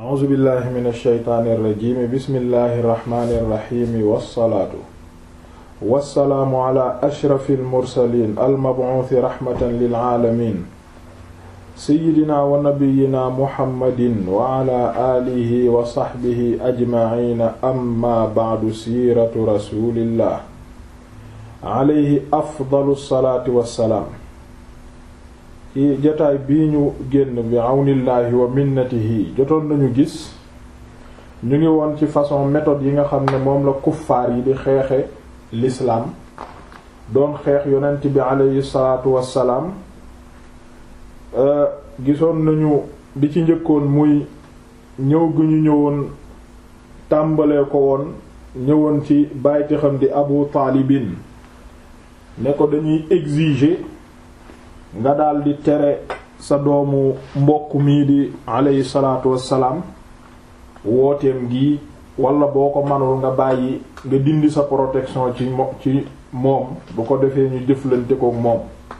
a'uuzu billahi min alsheytaani irrajimi bismillahi irrahmani irrahimi wassalaatu wassalaamu ala ashrafi almursalin almabuuthi raxmatan lilaalamin seyidina wa nabiyina muhammadin wa ala aalihi wa saxbihi ajmaciina amma bacdu siiratu rasulillah alayhi afdalu salaati wassalaam ci jotaay bii ñu génn bi àwnillaahi wa minnatihi jotoon nañu gis ñu ngi woon ci façon méthode yi nga xam ne moom la kuffaar yi di xeexe l'islam doon xeex yonent bi aleyhi salaatu wassalaam gisoon nañu di ci njëkkoon muy ñëw gu ñu ñëwoon tàmbalee ko woon ñëwoon ci bàyti xam di abu taalibin ne ko dañuy exiger nga daldi tere sa doomu mbokk mii di aleyhi salaatu wassalaam wooteem gi wala boo ko manul nga bàyyi nga dindi sa protection ci mo ci moom bu ko defee ñu jëflante ko moom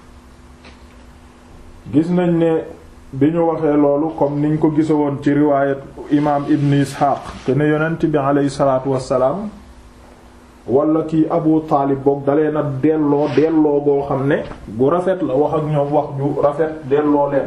gis nañ ne bi ñu waxee loolu comme niñ ko gisa woon ci riwaayat imaam ibn isxaaq te ne yonent bi aleyhi salaatu wassalaam wala kii abu taalib boog dalee na delloo delloo boo xam ne gu rafet la wax ak ñoom wax ju rafet delloo leen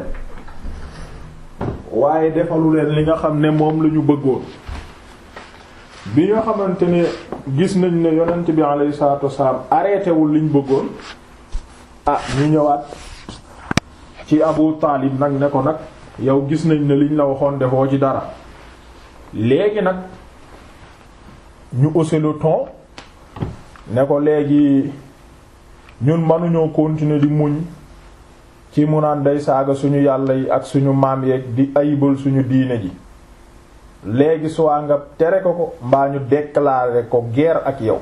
waaye defalu leen li nga xam ne moom la ñu bëggoon bi nga xamante ne gis nañ ne yonent bi alayhi salaatu wassalaam arrêté wul liñ bëggoon ah ñu ñëwaat ci abu taalib nag ne ko nag yow gis nañ ne liñ la waxoon defoo ci dara léegi nag ñu hausser le ton ne ko léegi ñun mënuñoo continuer di muñ ci mu naan day saaga suñu yàlla yi ak suñu maam yeeg di ayibal suñu diine ji léegi soit nga tere ko ko mbaa ñu déclarer ko guerre ak yow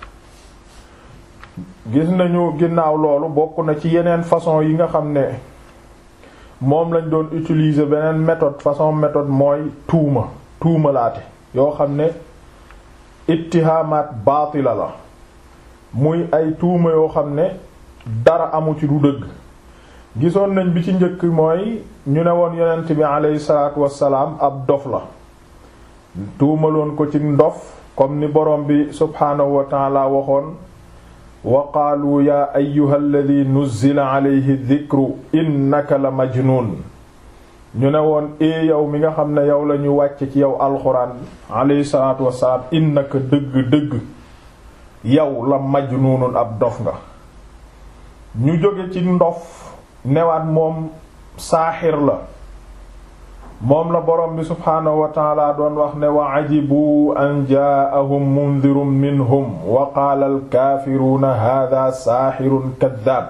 gis nañu ginnaaw loolu bokk na ci yeneen façon yi nga xam ne moom lañ doon utiliser beneen méthode façon méthode mooy tuuma tuumalaate yoo xam ne ittihamaat baatila la muy ay tuuma yoo xam ne dara amu ci du dëgg gisoon nañ bi ci njëkk mooy ñu ne woon yonent bi aleyhi salaatu wassalaam ab dof la tuumaloon ko ci ndof comme ni borom bi subhaanahu wa taala waxoon wa qaalu yaa ayyuha alladi nuzzila alayhi dhikru innaka la majnuun ñu ne woon ee yow mi nga xam ne yow la ñu wàcc ci yow alxuraan aleyhi salaatu wassalaam innaka dëgg-dëgg yow la majnuunun ab dof nga ñu jóge ci ndof newaat moom saaxir la moom la borom bi subhaanahu wa taala doon wax ne wa ajibu an jaa'ahum mundirun minhum wa qaala alkaafiruuna haadaa saaxirun kaddaab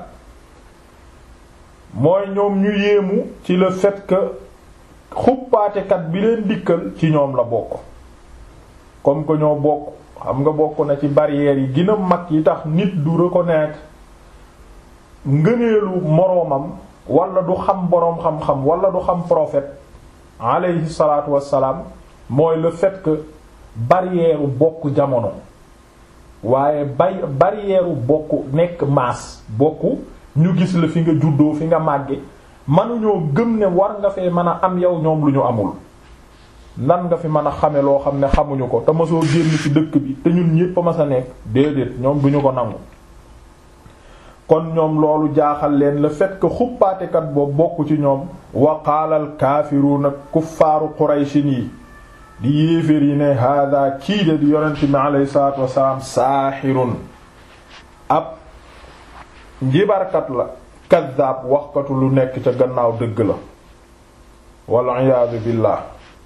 mooy ñoom ñu yéemu ci le fait que xuppaatekat bi leen dikkal ci ñoom la bokk comme que ñoo bokk xam nga bokk na ci barrières yi gën a mag yi tax nit du reconnaître ngëneelu moroomam wala du xam boroom xam-xam wala du xam prophète alayhi salaatu wassalaam mooy le fait que barrière bokk jamono waaye bay barrière bokk nekk maas bokk ñu gis la fi nga juddoo fi nga màgge mënuñoo gëm ne war nga fee mën a am yow ñoom lu ñu amul nan nga fi mën a xame loo xam ne xamuñu ko te masoo génn ci dëkk bi te ñun ñépp a mas a nekk déedéet ñoom duñu ko nangu kon ñoom loolu jaaxal leen le fait que xuppaatekat boobu bokk ci ñoom wa qaala al kaafiruuna kuffaaru qurayshin yi di yéeféer yi ne hada kii de di yonent mi alayhi salaatu wassalaam saaxirun ab njibarkat la kaddaab waxkatu lu nekk ca gannaaw dëgg la wal iyaadu billah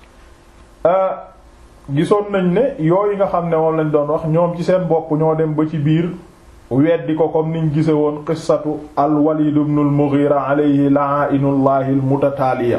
gisoon nañ ne yooyu nga xam ne moom lañ doon wax ñoom ci seen bopp ñoo dem ba ci biir weddi ko comme niñ gise woon qissatu al walid ibn al mughira alayhi la'ainullahi al mutataaliya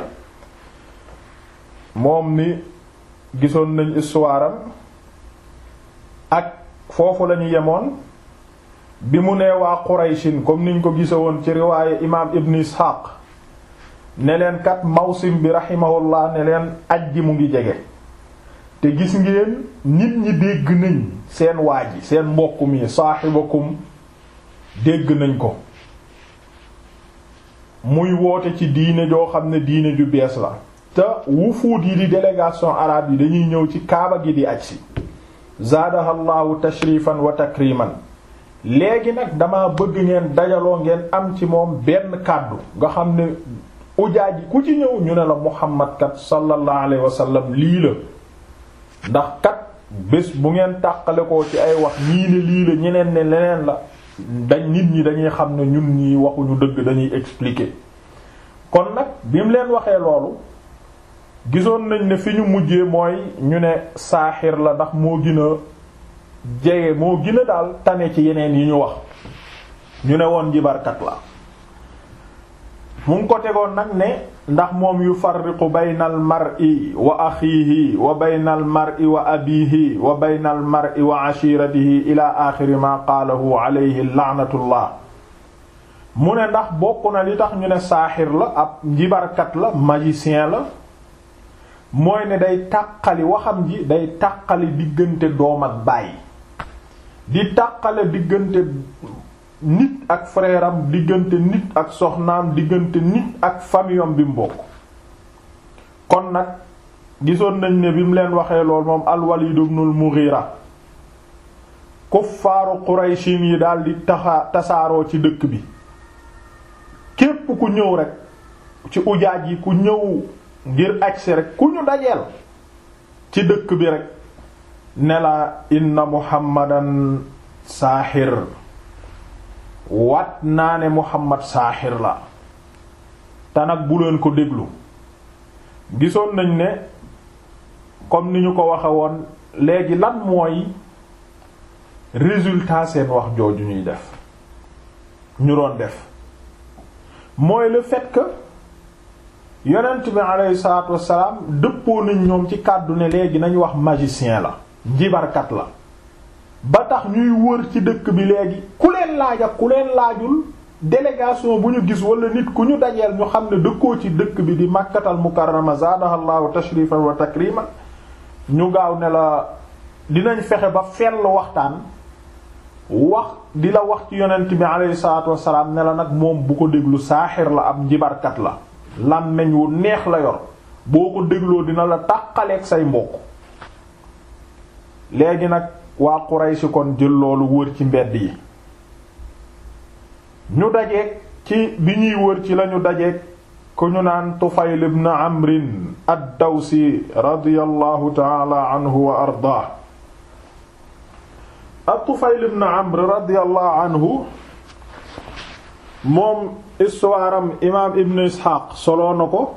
moom ni gisoon nañ histoire am ak foofu lañu yemoon bi mu nee waa qurayshin comme niñ ko gise woon ci riwaaye imaam ibn ishaq ne leen kat mawsim bi rahimahullah ne leen aj ji mu ngi jege te gis ngeen nit ñi dégg nañ seen waa ji seen mbokk mi saaxibakum dégg nañ ko muy woote ci diine joo xam ne diine ju bees la te wufuud yi di délégation arabe yi dañuy ñëw ci kaaba gi di aj si zaadaha llahu tashrifan wa takriman léegi nag dama bëgg ngeen dajaloo ngeen am ci moom benn kàddu nga xam ne ujaaj yi ku ci ñëw ñu ne la muhammad kat sallallahu alayhi wa sallam lii la ndax kat bés bu ngeen tàqale ko ci ay wax ñii ne lii la ñeneen ne leneen la dañ nit ñi dañuy xam ne ñun ñi waxuñu dëgg dañuy expliquer kon nag bi mu leen waxee loolu gisoon nañ ne fi ñu mujjee mooy ñu ne saaxir la ndax moo gën a jege moo gën a daal tane ci yeneen yi ñu wax ñu ne woon jibarkat la mu ngi ko tegoon nag ne ndax moom yufarriqu bayna al mar'i wa axiihi wa bayna al mar'i wa abiihi wa bayna al mar'i wa ashiratihi ila axiri ma qaalahu alayhi la'natullah mu ne ndax bokk na li tax ñu ne saaxir la ab njibarkat la magicien la mooy ne day tàqali waxam ji day tàqali diggante doom ak baay di tàqale diggante nit ak frère am diggante nit ak soxnaam diggante nit ak famiyom bi mu bokk kon nag gisoon nañ ne bi mu leen waxee lool moom al-Walid ibn al-Mughira kuffaaru Qurayshin yi daal di taxa tasaaroo ci dëkk bi képp ku ñëw rek ci ujaaj yi ku ñëw ngir agsi rek ku ñu dajeel ci dëkk bi rek ne la inna muhammadan saaxir wat naa ne muhammad saaxir la te nag bu leen ko déglu gisoon nañ ne comme ni ñu ko waxe woon léegi lan mooy résultat seen wax jooju ñuy def ñu doon def mooy le fait que yonent bi aleyhi salaatu wassalaam dëppoo nañ ñoom ci kàddu ne léegi nañ wax magicien la njibarkat la ba tax ñuy wër ci dëkk bi léegi ku leen laaj ak ku leen laajul délégation bu ñu gis wala nit ku ñu dajeel ñu xam ne dëkkoo ci dëkk bi di màkkatal mukarrama zaadaha llahu tashrifan wa takriman ñu gaaw ne la dinañ fexe ba fell waxtaan wax di la wax ci yonent bi aleyhi salaatu wassalaam ne la nag moom bu ko déglu saaxir la ab njibarkat la làmmeñ wu neex la yor boo ko dégloo dina la tàqaleeg say mbokk léegi nag waa Quraysh kon jël loolu wër ci mbedd yi ñu dajeeg ci bi ñuy wër ci lañu dajeeg ku ñu naan Tufayl ibn Amrin ad-Dawsi radiyallahu ta'ala anhu wa ardaah at-Tufayl ibn Amr radiyallahu anhu moom histoire am imaam Ibn Ishaq soloo na ko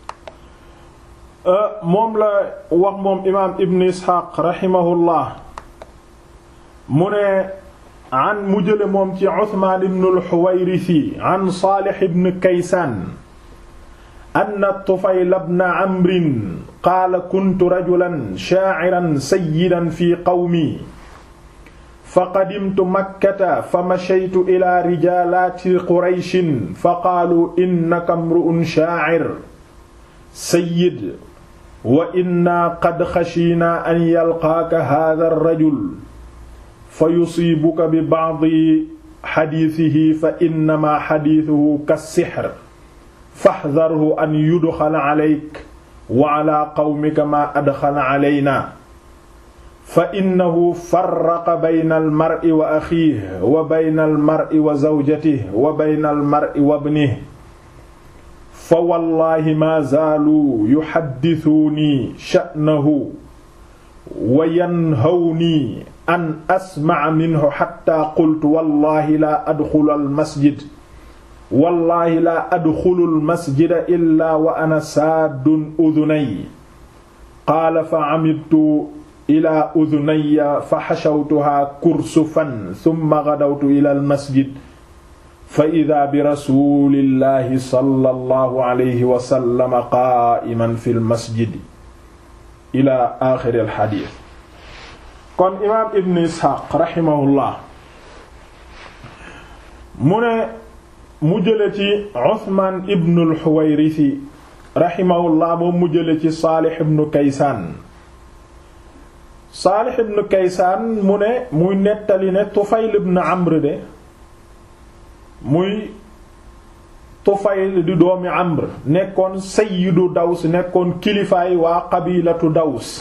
moom la wax moom imaam Ibn Ishaq rahimahullah mu ne an mu jële moom ci Usmaan ibn al-Huwayrisi an Saalih ibn Kaysaan anna Tufayl ibn Amrin qaala kuntu rajulan shaa'iran sayyidan fi qawmi faqadimtu makkata famashaytu ila rijaalaati qurayshin faqaaluu innaka imru'un shaa'ir sayyid wa inna qad xashiinaa an yalqaaka haadha ar-rajul fa yusiibuka bi ba'di xadiisihi fa innamaa xadiisuhu kas-sihr faxdarhu an yudxala calayka wa calaa qawmika maa adxala calaynaa fa innahu farraqa bayna almar'i wa axiihi wa bayna almar'i wa zawjatihi wa bayna almar'i wa ibnihi fa wallaahi maa zaaluu yuhaddisuunii sha'nahu wa yanhawnii an asma'a minhu xattaa qultu wallaahi laa adxulu almasjid wallaahi laa adxulu almasjida illaa wa ana saaddun udunayya qaala fa camidtu ila udunayya fa xashawtuhaa kursufan summa gadawtu ila almasjid fa ida bi rasulillahi sallallahu alayhi wa sallam qaa'iman fi lmasjid ila axiri alxadiis kon imaam ibn isxaaq raximahullah mu ne mu jële ci usmaan ibn alxuwayrisi raximahullah moom mu jële ci saalix ibn kaysaan Saalix ibn Kaysaan mu ne muy nettali ne Tufayl ibn Amr de muy Tufayl di doomi Amr nekkoon sayyidu Daws nekkoon kilifaay waa qabilatu Daws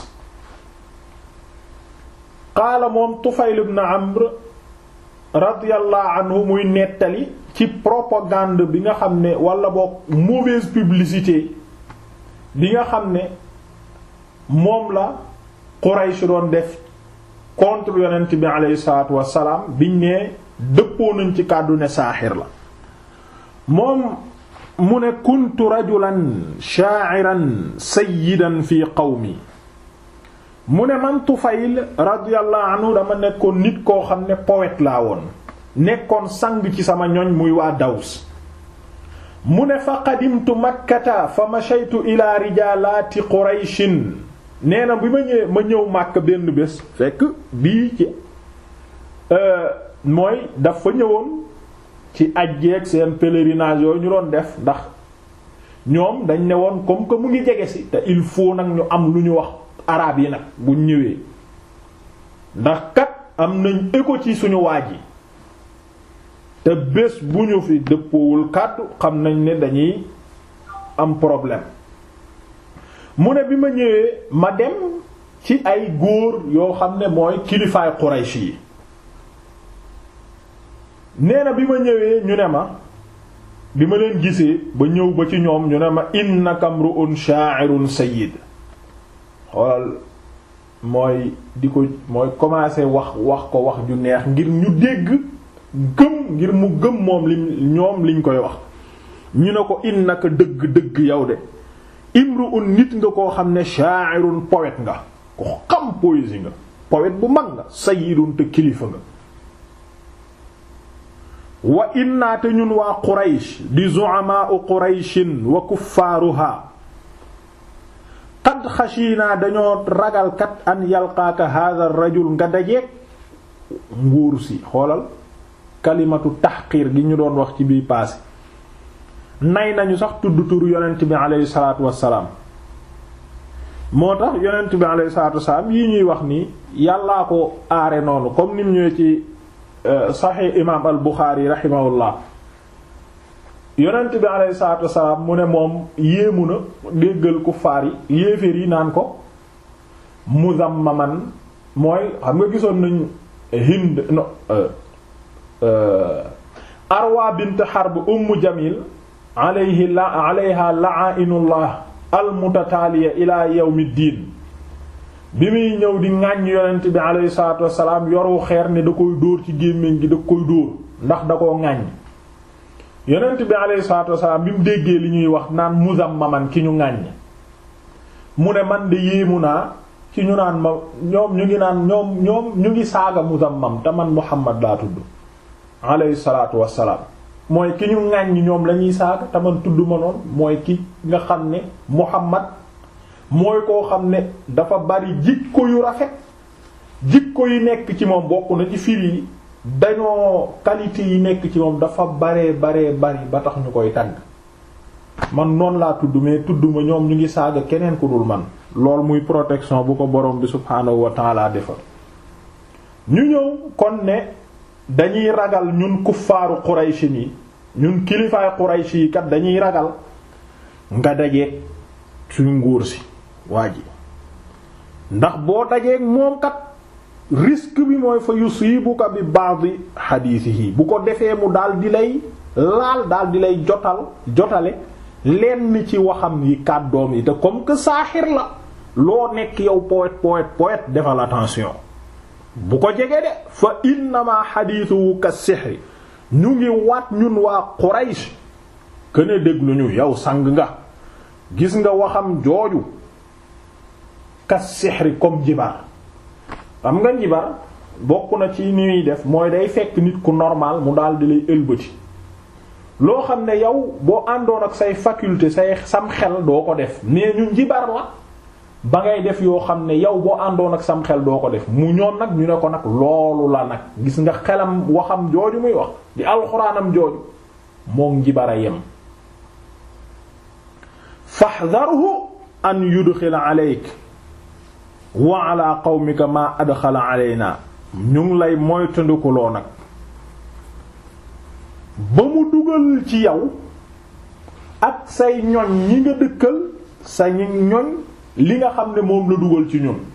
qaala moom Tufayl ibn Amr radiyallahu anhu muy nettali ci propagande bi nga xam ne wala boog mauvaise publicité bi nga xam ne moom la Quraysh doon def contre yonent bi aleyhi salaatu wassalaam biñ ne dëppoo nañ ci kàddu ne saaxir la moom mu ne kuntu rajulan sha'iran sayyidan fi qawmi mu ne man Tufayl radiyallahu anhu dama nekkoon nit koo xam ne poète laa woon nekkoon sang ci sama ñoñ muy waa Daws mu ne fa qadimtu makkata fa mashaytu ila rijalati qurayshin nee na bi ma ñëwee ma ñëw màkk benn bés fekk bii ci mooy dafa ñëwoon ci ajjeeg seen pèlerinage yooyu ñu doon def ndax ñoom dañ ne woon comme que mu ngi jege si te il faut nag ñu am lu ñu wax araab yi nag buñ ñëwee ndax kat am nañ écho ci suñu waaj yi te bés bu ñu fi dëppoowul kàddu xam nañ ne dañuy am problème mu ne bi ma ñëwee ma dem ci ay góor yoo xam ne mooy kilifaay Quraysh yi nee na bi ma ñëwee ñu ne ma bi ma leen gisee ba ñëw ba ci ñoom ñu ne ma innaka mru'un sha'irun sayyid xoolal mooy di ko mooy commencer wax wax ko wax ju neex ngir ñu dégg gëm ngir mu gëm moom li ñoom liñ koy wax ñu ne ko innaka dëgg dëgg yow de imru'un nit nga koo xam ne sha'irun poète nga ko xam poésie nga poète bu mag nga sayyidun te kilifa nga wa inna te ñun waa Quraysh di zu'ama'u Qurayshin wa kuffaaruha qad xashiinaa dañoo ragalkat an yalqaaka hadha ar-rajul nga dajeek nguur si xoolal kalimatu tahqiir gi ñu doon wax ci bii paase nay nañu sax tudd turu yonent bi aleyhi salaatu wassalaam moo tax yonent bi aleyhi salaatu wassalaam yi ñuy wax nii yàllaa ko aare noonu comme nim ñëwee ci saxiix imaam al Buxaari raximahullah yonent bi aleyhi salaatu wassalaam mu ne moom yéemu na déggal kuffaar yi yéeféer yi naan ko muzammaman mooy xam nga gisoon nañ Hind no Arwa bint Harb Ummu Jamil alayhi la alayha la'inullah almutataaliya ila yawmiddin bi muy ñëw di ŋàññ yonent bi alayhi salaatu wassalaam yoru xeer ne da koy dóor ci gémmiñ gi da koy dóor ndax da koo ŋàññ yonent bi alayhi salaatu wassalaam bi mu déggee li ñuy wax naan muzammaman ki ñu ŋàññ mu ne man de yéemu naa ci ñu naan ma ñoom ñu ngi naan ñoom ñoom ñu ngi saaga muzammam te man Muhammad laa tudd alayhi salaatu wassalaam mooy ki ñu ŋàññ ñoom lañuy saaga te man tudd ma noonu mooy ki nga xam ne Muhammad mooy koo xam ne dafa bari jikko yu rafet jikko yi nekk ci moom bokk na ci firi yi dañoo qualité yi nekk ci moom dafa baree baree bari ba tax ñu koy tagg man noonu laa tudd mais tudd ma ñoom ñu ngi saaga keneen ku dul man lool muy protection bu ko borom bi subhaanahu wa ta'ala defal ñu ñëw kon ne dañuy ragal ñun kuffaaru Quraysh yi ñun kilifaay Quraysh yi kat dañuy ragal nga dajeeg suñu nguur si waa ji ndax boo dajeeg moom kat risque bi mooy fa yusibuka bi ba'd hadithihi bu ko defee mu daal di lay laal daal di lay jotal jotale lenn ci waxam yi kàddoom yi te comme que saaxir la loo nekk yow poète poète poète defal attention bu ko jege de fa innama xadiisuhu ka sixri ñu ngi waat ñun waa Quraysh këne déglu ñu yow sang nga gis nga waxam jooju ka sixri comme jibar xam nga jibar bokk na ci ni muy def mooy day fekk nit ku normal mu daal di lay ëlbati loo xam ne yow boo àndoon ak say faculté say sam xel doo ko def mais ñun jibar la ba ngay def yoo xam ne yow boo àndoon ak sam xel doo ko def mu ñoon nag ñu ne ko nag loolu la nag gis nga xelam waxam jooju muy wax di alxuraanam jooju moom njibara yem fahdharhu an yudxila aleyk wa ala qawmika ma adxala aleyna ñu ngi lay moytandikuloo nag ba mu dugal ci yow ak say ñoñ ñi nga dëkkal sa ñi ñoñ li nga xam ne moom la dugal ci ñun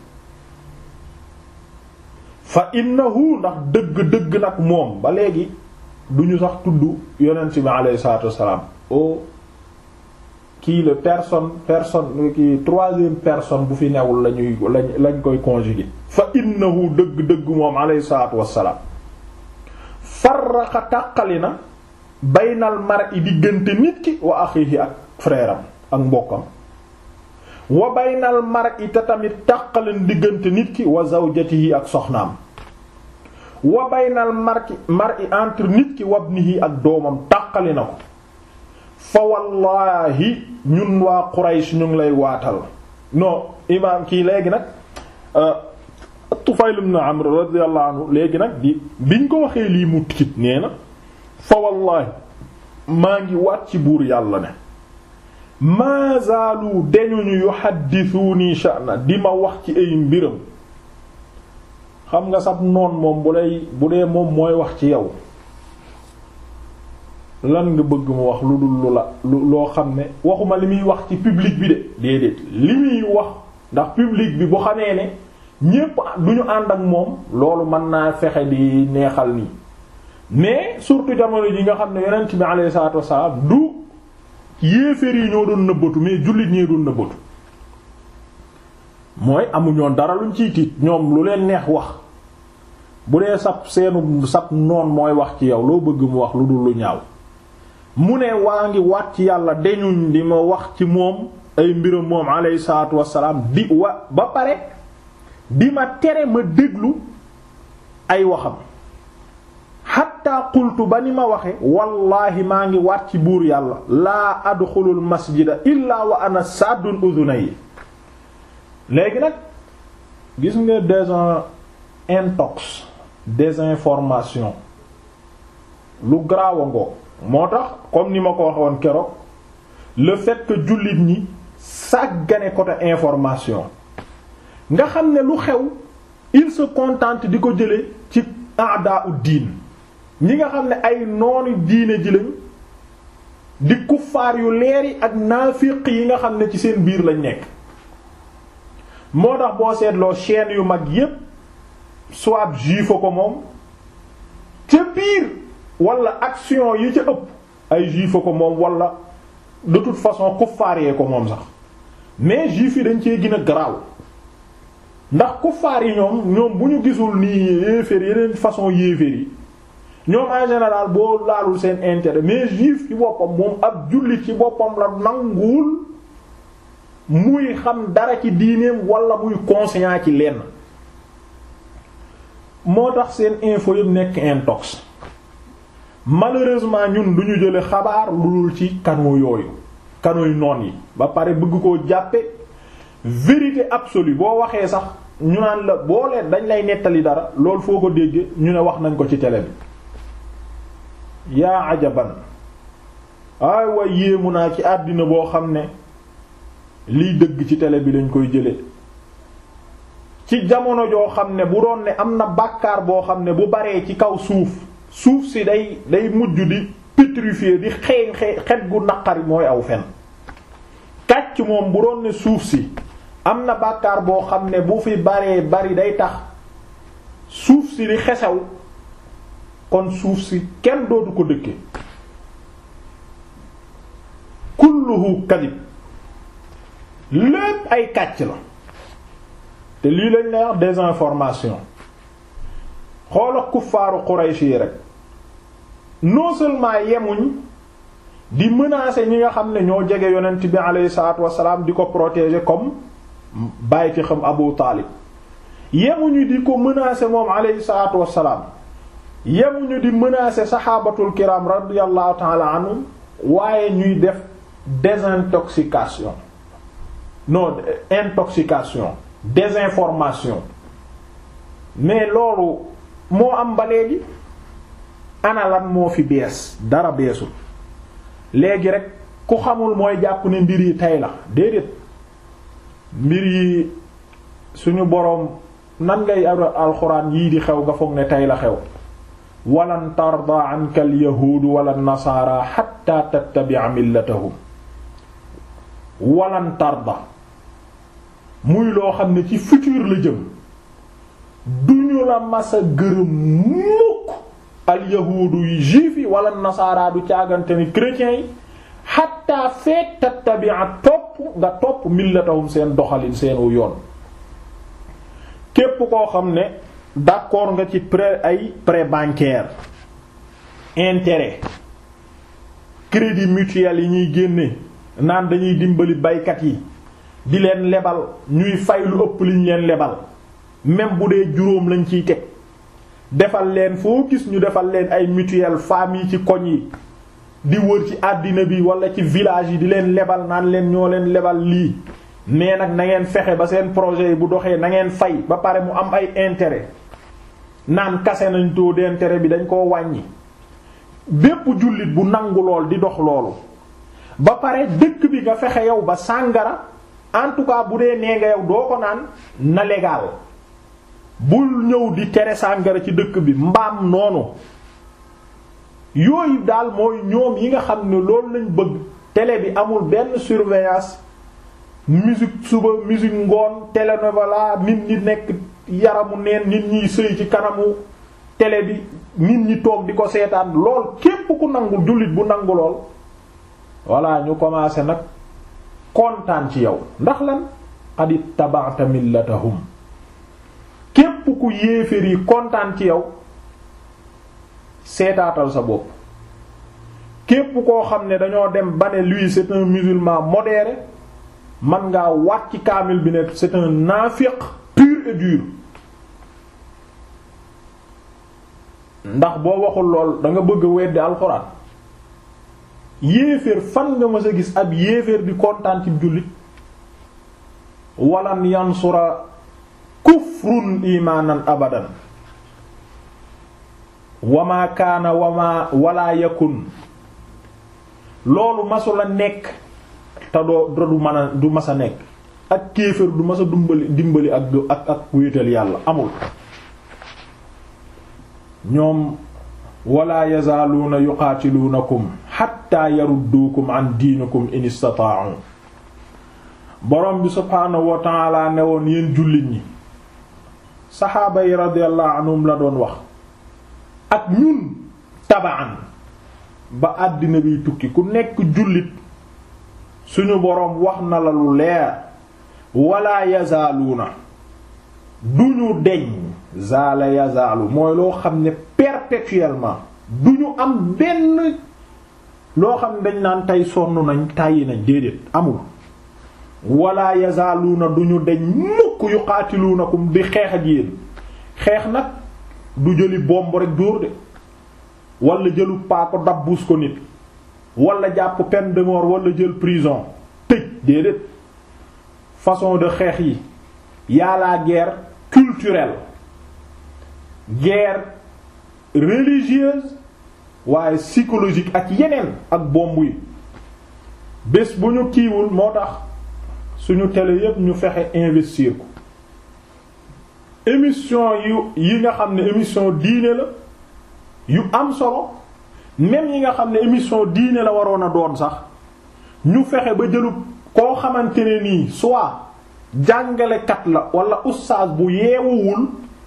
fa innahu ndax dëgg-dëgg nag moom ba léegi duñu sax tudd yonent bi alayhi salaatu wassalaam o kii la personne personne kii troisième personne bu fi newul lañuy lañ lañ koy conjuguer fa innahu dëgg-dëgg moom alayhi salaatu wassalaam farraqa tàqali na baynal mar'i diggante nit ki wa axiihi ak frère am ak mbokkam wa baynal mar'i te tamit tàqaleen diggante nit ki wa zawjatihi ak soxnaam wa baynal mar'i mar'i entre nit ki wabnihi ak doomam tàqali na ko fa wallaahi ñun waa Quraysh ñu ngi lay waatal non imaam kii léegi nag Tufayl ibn Amr radiyallahu anhu léegi nag di biñ ko waxee lii mu tiit nee na fa wallaahi maa ngi waat ci buur yàlla ne maa zaalu dañuñu yuhaddithuni sha'na di ma wax ci ay mbiram xam nga sab noon moom bu lay bu dee moom mooy wax ci yow lan nga bëgg mu wax lu dul lu la lu loo xam ne waxuma li muy wax ci public bi de déedéet li muy wax ndax public bi bu xamee ne ñépp du ñu ànd ak moom loolu mën naa fexe di neexal nii mais surtout jamono ji nga xam ne yonent bi alayhi salaatu wassalaam du yéeféer yi ñoo doon nëbbatu mais jullit ñee doon nëbbatu mooy amuñoon dara luñ ciy tiit ñoom lu leen neex wax bu dee sab seenu sab noon mooy wax ci yow loo bëgg mu wax lu dul lu ñaaw mu ne waa ngi waat ci yàlla deñuñ di ma wax ci moom ay mbiram moom alayhi salaatu wassalaam di wa ba pare di ma tere ma déglu ay waxam xatta qultu ba ni ma waxe wallaahi maa ngi waat ci buur yàlla laa adxulul masjida illaa wa ana saddun udunay léegi nag gis nga désin intox désinformation lu garaaw a ngoo moo tax comme ni ma ko waxe woon keroog le fait que jullit ñi sàggane côté information nga xam ne lu xew il se contente di ko jële ci aada u diin ñi nga xam ne ay noonu diine ji lañ di kuffaar yu leeri ak naafiq yi nga xam ne ci seen biir lañ nekk moo tax boo seetloo chaîne yu mag yépp soit juif ko moom ca biir wala action yi ca ëpp ay juif ko moom wala de toute façon kuffaar yee ko moom sax mais juif yi dañ cee gën a garaaw ndax kuffaar yi ñoom ñoom bu ñu gisul nii yéeféer yeneen façon yéeféer yi ñoom en général boo laalul seen intérêt mais juif ci boppam moom ab jullit ci boppam la nanguwul muy xam dara ci diineem wala muy conscient ci lenn moo tax seen info yëpp nekk intox malheureusement ñun du ñu jële xabaar lu dul ci canaux yooyu canaux yu noon yi ba pare bëgg koo jàppe vérité absolue boo waxee sax ñu naan la boo leen dañ lay nettali dara loolu foo ko dégge ñu ne wax nañ ko ci télé bi yaa ajaban ay way yéemu naa ci àddina boo xam ne liy dëgg ci télé bi lañ koy jële ci jamono joo xam ne bu doon ne am na bàkkaar boo xam ne bu baree ci kaw suuf suuf si day day mujj di pétrifier di xeeñ xet gu naqari mooy aw fen kàcc moom bu doon ne suuf si am na bàkkaar boo xam ne bu fi baree bari day tax suuf si di xesaw kon suuf si kenn dootu ko dëkke kulluhu kadib lépp ay kàcc la te lii lañ lay wax désinformation xoola kuffaaru Quraysh yi rek non seulement yemuñ di menacer ñi nga xam ne ñoo jege yonent bi alayhi salaatu wassalaam di ko protéger comme bàyyi ci xam Abu Taalib yemuñu di ko menacer moom alayhi salaatu wassalaam yemuñu di menacer saxaabatul kiram radiyallahu ta'ala anhum waaye ñuy def désintoxication non intoxication désinformation mais loolu moo am ba léegi ana lan moo fi bees dara beesul léegi rek ku xamul mooy jàpp ne mbir yi tey la déedéet mbir yi suñu boroom nan ngay alxuraan yii di xew nga foog ne tey la xew walan tarda anka al yahuudu wala nasaara xatta tattabi'a millatahum walan tarda muy loo xam ne ci futur la jëm duñu la masa gërëm mukk al yahuudu yi juif yi wala nasaara du caagante ni chrétiens yi xatta feet tattabi'a topp nga topp millatahum seen doxalin seenu yoon képp koo xam ne d'accord nga ci prêt ay prêt bancaire intérêt crédit mutuel yi ñuy génne naan dañuy dimbali baykat yi di leen lebal ñuy fay lu ëpp liñ leen lebal même bu dee juróom lañ ciy teg defal leen foo gis ñu defal leen ay mutuelle famille ci koñ yi di wër ci àddina bi wala ci village yi di leen lebal naan leen ñoo leen lebal lii mais nag na ngeen fexe ba seen projet yi bu doxee na ngeen fay ba pare mu am ay intérêt naan kase nañ taux d'intérêt bi dañ koo wàññi bépp jullit bu nangu lool di dox loolu ba pare dëkk bi nga fexe yow ba sàngara en tout cas bu dee nee nga yow doo ko naan na légal bul ñëw di tere sàngara ci dëkk bi mbaam noonu yooyu daal mooy ñoom yi nga xam ne loolu lañ bëgg télé bi amul benn surveillance musique suba musique ngoon télénovela nit ñi nekk yaramu neen nit ñiy sëy ci kanamu télé bi nit ñi toog di ko seetaan lool képp ku nangu jullit bu nangu lool walla ñu commencé nag kontaan ci yow ndax lan qad ittaba'ta millatahum képp ku yéeféer yi kontaan ci yow seetaatal sa bopp képp koo xam ne dañoo dem ba ne lui c'est un musulman modéré man ngaa waat ci kaamil bi ne c'est un naafiq pur et dur ndax boo waxul lool da nga bëgg a weddi alxuraan yéeféer fan nga mës a gis ab yéeféer di kontaan ci jullit walan yansura kufrun imaanan abadan wama kaana wama wala yakun loolu masula nekk te doo du mën a du mas a nekk ak kéefër du mas a dimbali dimbali ak ak ak wéetal yàlla amul ñoom wala yazaaluuna yuqaatiluunakum xatta yarudduukum an diinikum in istata'u borom bi subhaanahu wa ta'ala ne woon yéen jullit ñi saxaaba yi radiyallahu anhum la doon wax ak ñun tabaan ba àddina biy tukki ku nekk jullit suñu boroom wax na la lu leer wala yazaaluuna duñu deñ zaala yazaalu mooy loo xam ne perpétuellement duñu am benn loo xam ne dañ naan tey sonn nañ tàyyi nañ déedéet amul wala yazaaluuna duñu deñ mukk yuqaatiluunakum di xeex ak yéen xeex nag du jëli bomb rek dóor de wala jëlu paako dabbuus ko nit wala jàpp peine de mort wala jël prison tëj déedéet façon de xeex yi y'a la guerre culturelle guerre religieuse waaye psychologique ak yeneen ak bomb yi bés bu ñu kiiwul moo tax suñu télé yépp ñu fexe investir ko émission yu yi nga xam ne émission diine la yu am solo même yi nga xam ne émission diine la waroon a doon sax ñu fexe ba jëlu koo xamante ne nii soit jàngalekat la wala ustaas bu yeewuwul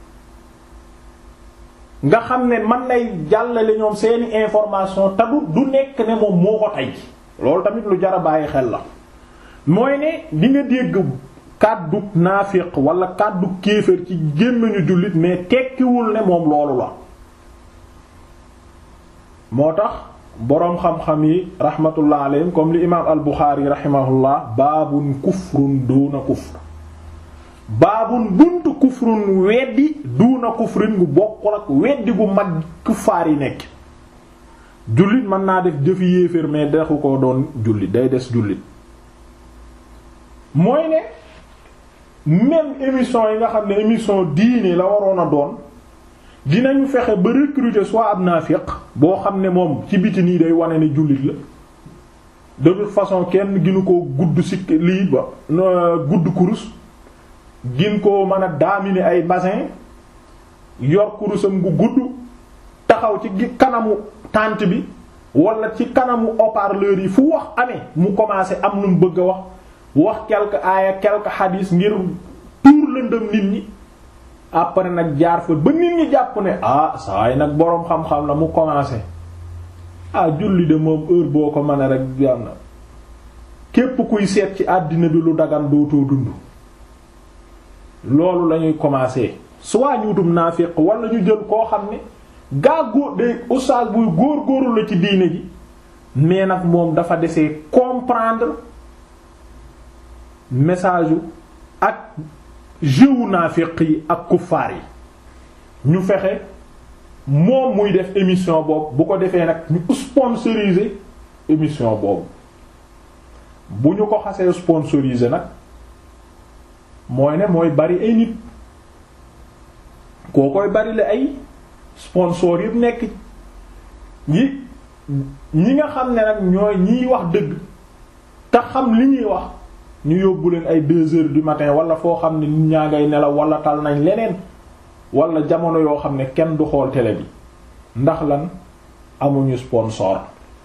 nga xam ne man lay jàllale ñoom seeni information te du du nekk ne moom moo ko tey loolu tamit lu jar a bàyyi xel la mooy ne di nga dégg kàddu naafiq wala kàddu kéefër ci gémmiñu jullit mais tekkiwul ne moom loolu la moo tax boroom xam-xam yi rahmatullah alayhim comme li imaam al Buxaari rahimahullah baabun kufrun duuna kufr baabun buntu kufrun weddi duuna kufrin gu bokkul ak weddi gu mag kuffaar yi nekk jullit mën naa def jëfi yéeféer mais dexu ko doon jullit day des jullit mooy ne même émission yi nga xam ne émission diine la waroon a doon dinañu fexe ba recruter soit ab naafiq boo xam ne moom ci biti nii day wane ne jullit la de toute façon kenn ginu ko gudd sikk lii ba gudd kurus gin ko mën a daamine ay bassin yor kurusam gu gudd taxaw ci kanamu tànt bi wala ci kanamu haut-parleur yi fu wax amee mu commencé am lu mu bëgg a wax wax quelque aaya quelque hadis ngir tuur lëndëm nit ñi après nag jaar fa ba nit ñi jàpp ne ah saa yi nag boroom xam-xam la mu commencé ah julli de moom heure boo ko mën a rek yàlla képp kuy seet ci àddina bi lu dagan dootoo dund loolu lañuy commencer soit ñu wutum naafiq wala ñu jël koo xam ne gaa góor de oustaz buy góor góorul la ci diine ji mais nag moom dafa desee comprendre message yu ak jëwu naafiq yi ak kuffaar yi ñu fexe moom muy def émission boobu bu ko defee nag ñu sponsoriser émission boobu bu ñu ko xasee sponsoriser nag mooy ne mooy bari ay nit koo koy bari la ay sponsor yëpp nekk ñi ñi nga xam ne nag ñooy ñiy wax dëgg te xam li ñuy wax ñu yóbbu leen ay deux heures du matin wala foo xam ne nit ñaa ngay nelaw wala tal nañ leneen wala jamono yoo xam ne kenn du xool télé bi ndax lan amuñu sponsor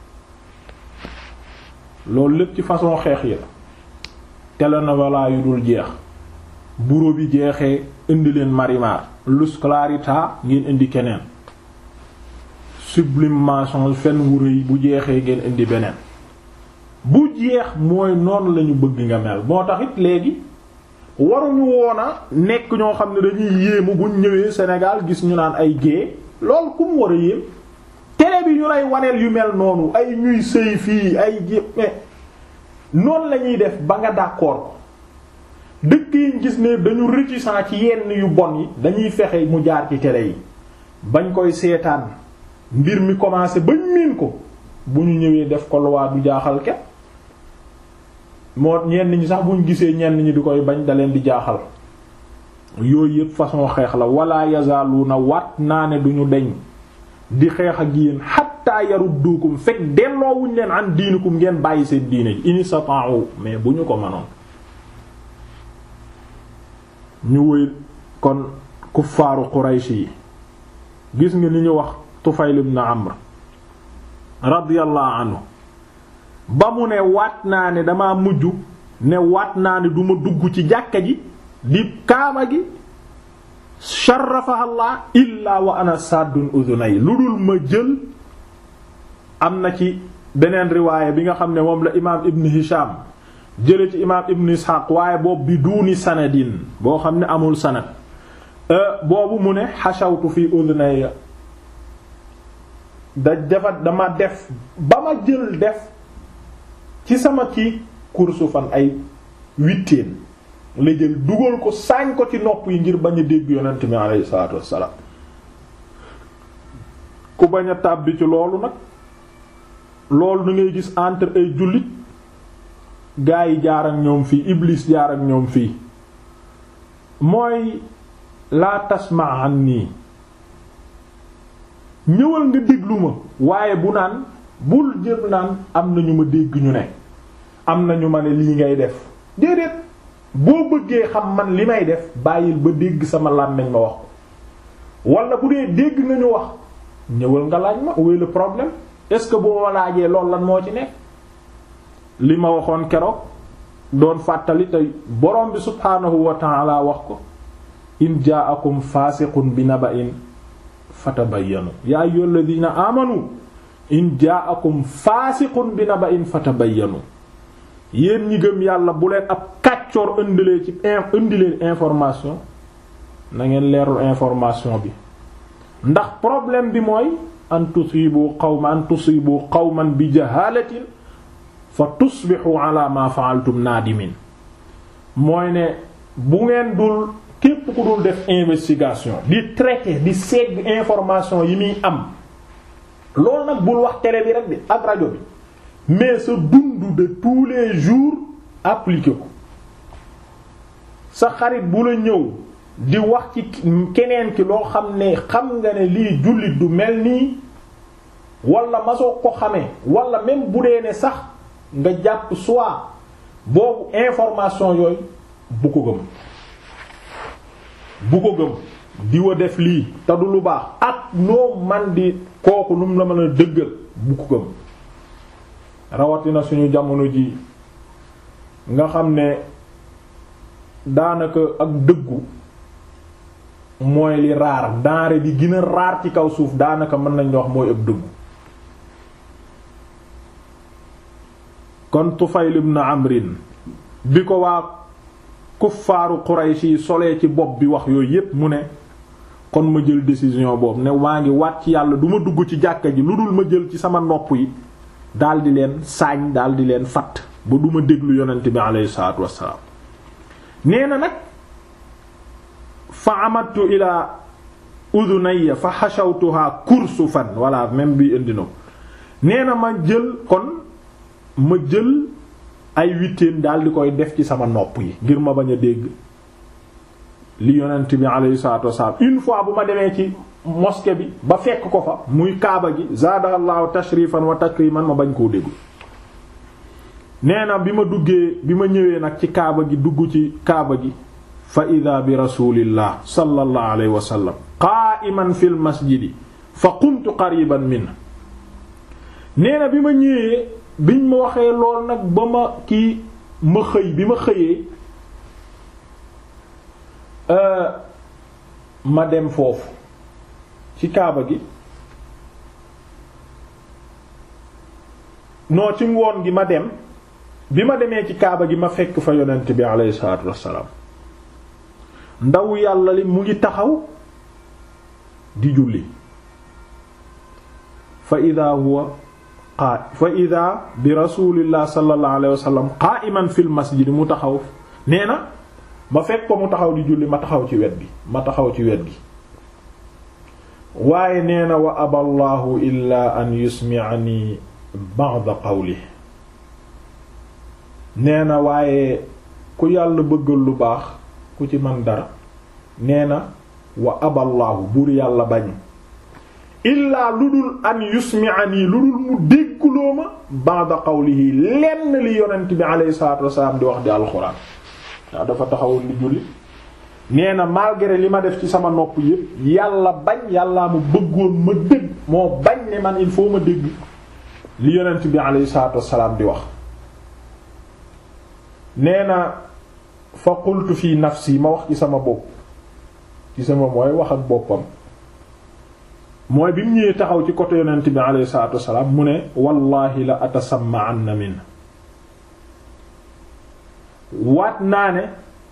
loolu lépp ci façon xeex yi la télénovela yu dul jeex bureau bi jeexee indi leen Marimar Luz Clarita ngeen indi keneen sublimation fen wu rëy bu jeexee ngeen indi beneen bu jeex mooy noonu lañu bëgg nga mel moo tax it léegi waruñu woona nekk ñoo xam ne dañuy yéemu buñ ñëwee Sénégal gis ñu naan ay gée loolu ku mu war a yéem télé bi ñu lay waneel yu mel noonu ay ñuy sëy fii ay mais noonu la ñuy def ba nga d'accord ko dëkk yi gis ne dañu réticent ci yenn yu bon yi dañuy fexe mu jaar ci télé yi bañ koy seetaan mbir mi commencé bañ miin ko bu ñu ñëwee def ko loi du jaaxal kenn moo ñenn ñi sax buñ gisee ñenn ñi di koy bañ da leen di jaaxal yooyu yëpp façon xeex la wala yazaaluuna wat naa ne duñu deñ di xeex ak yéen xatta yaruddukum fekk delloowuñ leen an diinikum ngeen bàyyi seen diine ji in istata'u mais bu ñu ko mënoon ñu wëy kon kuffaaru Quraysh yi gis nga ni ñu wax Tufayl ibn Amr radiyallahu anhu ba mu ne waat naa ne dama mujj ne waat naa ne duma dugg ci jàkka ji di kaaba gi sharafaha Allah illa wa ana saddun udunay lu dul ma jël am na ci beneen riwaaya bi nga xam ne moom la imaam Ibn Hisham jële ci imaam Ibn Ishaq waaye boobu bi duuni sanadin boo xam ne amul sanad boobu mu ne xashawtu fi udunay da dafa dama def ba ma jël def ci sama ci kursu fan ay witteen la jël dugal ko saañ ko ci nopp yi ngir bañ a dégg yonent mi alayhi salaatu wassalaam ku bañ a tàbbi ci loolu nag loolu da ngay gis entre ay jullit gaa yi jaar ak ñoom fii iblis jaar ak ñoom fii mooy laa tasma anni ñëwal nga déglu ma waaye bu naan bul jël naan am na ñu ma dégg ñu ne am na ñu ma ne lii ngay def déedéet boo bëggee xam man li may def bàyyil ba dégg sama làmmiñ ma wax ko wala bu dee dégg nga ñu wax ñëwal nga laaj ma où est le problème est-ce que boo ma laajee loolu lan moo ci nekk li ma waxoon keroog doon fàttali tey borom bi subhaanahu wa ta'ala wax ko in ja'akum fasiqun bi naba'in fatabayyanu yaa ayyuhal ladina amanu in ja'akum fasiqun bi naba'in fatabayyanu yéen ñi gëm yàlla bu leen ab kàccoor indilee ci indilee information na ngeen leerul information bi ndax problème bi mooy an tusibu qawman an tusibu qawman bi jahalatin fa tusbihu ala ma fa'altum nadimin mooy ne bu ngeen dul képp ku dul def investigation di traiter di segg information yi muy am loolu nag bul wax télé bi rek bi ak rajo bi mais sa dund de tous les jours appliqué ko sa xarit bu la ñëw di wax ci keneen ki loo xam ne xam nga ne lii jullit du mel nii wala masoo ko xamee wala même bu dee ne sax nga jàpp soit boobu information yooyu bu ko gëm bu ko gëm diwa def lii te du lu baax ak noo man di kooku nu mu la mën a dëggal bu ko gëm rawatina suñu jamono ji nga xam ne daanaka ak dëggu mooy li raar denrée bi gën a raar ci kaw suuf daanaka mën nañ wax mooy ak dëggu kon Tufayl ibn Amrin bi ko waa kuffaaru Quraysh yi solee ci bopp bi wax yooyu yépp mu ne kon ma jël décision boobu ne maa ngi waat ci yàlla du ma dugg ci jàkka ji lu dul ma jël ci sama nopp yi daldi leen saañ daldi leen fatt ba du ma déglu yonent bi aleyhi salaatu wassalaam nee na nag fa amadtu ila udunayya fa xashawtuha kursufan walla même bi indi na nee na ma jël kon ma jël ay witteen daal di koy def ci sama nopp yi ngir ma bañ a dégg li yonent bi alayhi salaatu wasalaam une fois bu ma demee ci mosquée bi ba fekk ko fa muy kaaba gi zaadallahu tashrifan wa takriman ma bañ koo déglu nee na bi ma duggee bi ma ñëwee nag ci kaaba gi dugg ci kaaba gi fa ida bi rasulillah sallallahu alayhi wa sallam qa'iman fil masjidi fa qumtu qariban min nee na bi ma ñëwee biñ ma waxee lool nag ba ma kii ma xëy bi ma xëyee ma dem foofu ci kaaba gi non ci ngoon gi ma dem bi ma demee ci kaaba gi ma fekk fa yonent bi alayhi salaatu wassalaam ndaw yàlla li mu ngi taxaw di julli fa ida huwa qaa fa ida bi rasulillah sallallahu alayhi wa sallam qa'iman fil masjid mu taxaw nee na ma fekk ko mu taxaw di julli ma taxaw ci wet gi ma taxaw ci wet gi waaye nee na wa aballahu illa an yusmi'ani ba'da qawli nee na waaye ku yàlla bëggal lu baax ku ci man dara nee na wa aballahu buur yàlla bañ illaa lu dul an yusmi'ani lu dul mu déggloo ma ba'da qawlihi lenn li yonent bi alayhi salaatu wasalaam di wax di alxuraan waaw dafa taxawul li julli nee na malgré li ma def ci sama nopp yépp yàlla bañ yàllaa mu bëggoon ma dégg moo bañ ne man il faut ma dégg li yonent bi alayhi salaatu wasalaam di wax nee na fa qultu fi nafsi ma wax ci sama bopp ci sama mooy wax ak boppam mooy bi mu ñëwee taxaw ci côté yonent bi alayhi salaatu wasalaam mu ne wallahi la atasamma'anna min waat naa ne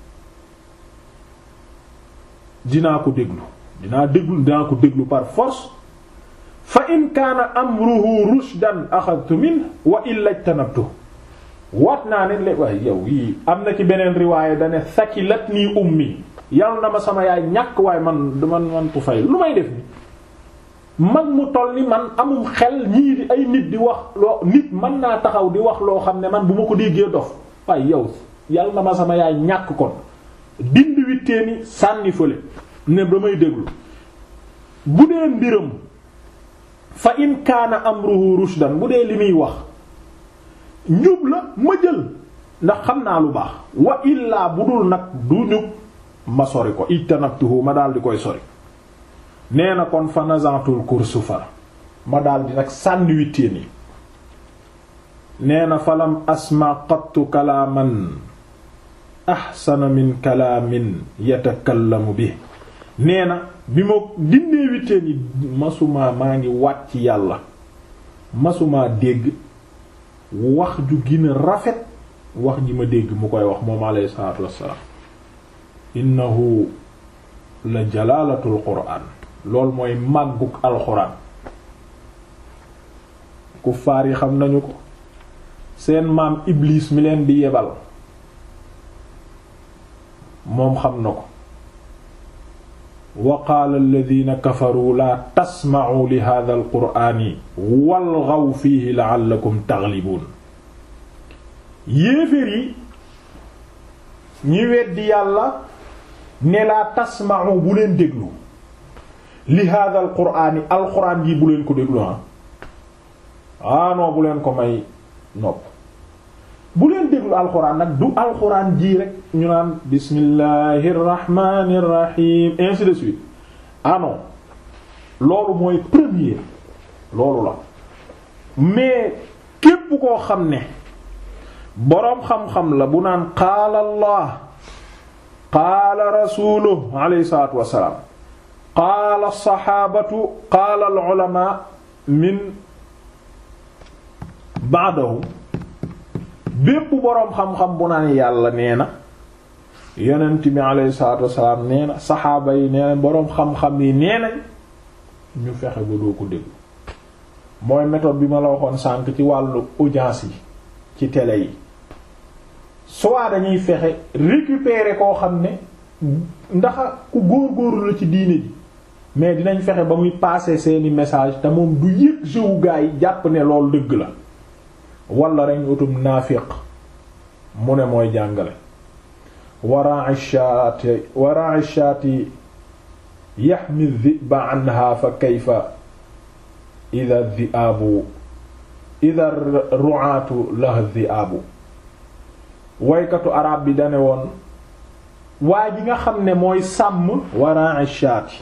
dinaa ko déglu dinaa déglu dinaa ko déglu par force fa in kaana amruhu rushdan axadtu min wa illa ijtanabtu waat naa ne lé waaye yow yii am na ci beneen riwaaya dane sakilatni ummi yal na ma sama yaay ñàkk waaye man man man Tufayl lu may def ni mag mu toll ni man amum xel ñii di ay nit di wax loo nit mën naa taxaw di wax loo xam ne man bu ma ko déggee dof waaye yow yal na ma sama yaay ñàkk kon dindi witteeni sànni fële ne damay déglu bu dee mbiram fa in kaana amruhu rushdan bu dee li muy wax njub la ma jël ndax xam naa lu baax wa illaa bu dul nag du ñub ma sori ko ijtanabtuhu ma daal di koy sori nee na kon fa nazantul kursufa ma daal di nag sànni witteen yi nee na falam asma qattu kalaaman ahsana min kalaamin yatakallamu bi nee na bi ma dindee witteen yi masumaa maa ngi wàcc yàlla masumaa dégg wax ju gën a rafet wax ji ma dégg mu koy wax moom alayhi salaatu wassalaam innahu la jalaalatul quraan loolu mooy màggug alxuraan kuffaar yi xam nañu ko seen maam iblis mi leen di yebal moom xam na ko wa qaala alladina kafaru laa tasma'u li hadha alqur'ani walghaw fihi la'allakum taghlibuun yéeféer yi ñi weddi yàlla ne laa tasma'u bu leen déglu li hadha alqur'ani alqur'an yi bu leen ko déglu ah aanoo bu leen ko may nopp bu leen déglu alxuraan nag du alxuraan ji rek ñu naan bismillahir rahmanir rahim ainsi de suite ah non loolu mooy premier loolu la mais képp koo xam ne boroom xam-xam la bu naan qaala allah qaala rasuluhu alayhi salaatu wassalaam qaala saxaabatu qaala al ulamaa min ba'dahu bépp boroom xam-xam bu naan yàlla nee na yonent bi alayhi salaatu wassalaam nee na saxaaba yi nee na boroom xam-xam yi nee nañ ñu fexe ba doo ko déglu mooy méthode bi ma la waxoon sànk ci wàllu audience yi ci télé yi soit dañuy fexe récupérer koo xam ne ndax ku góor-góorlu la ci diine ji mais dinañ fexe ba muy passer seeni message te moom du yëg jëwu gaa yi jàpp ne loolu dëgg la wala reñ utum naafiq mu ne mooy jàngale warai shaati warai shaati yaxmi dhiba anha fa kayfa ida dhi'aabu ida ru'aatu la dhi'aabu waykatu arab bi dane woon waa ji nga xam ne mooy sàmm warai shaati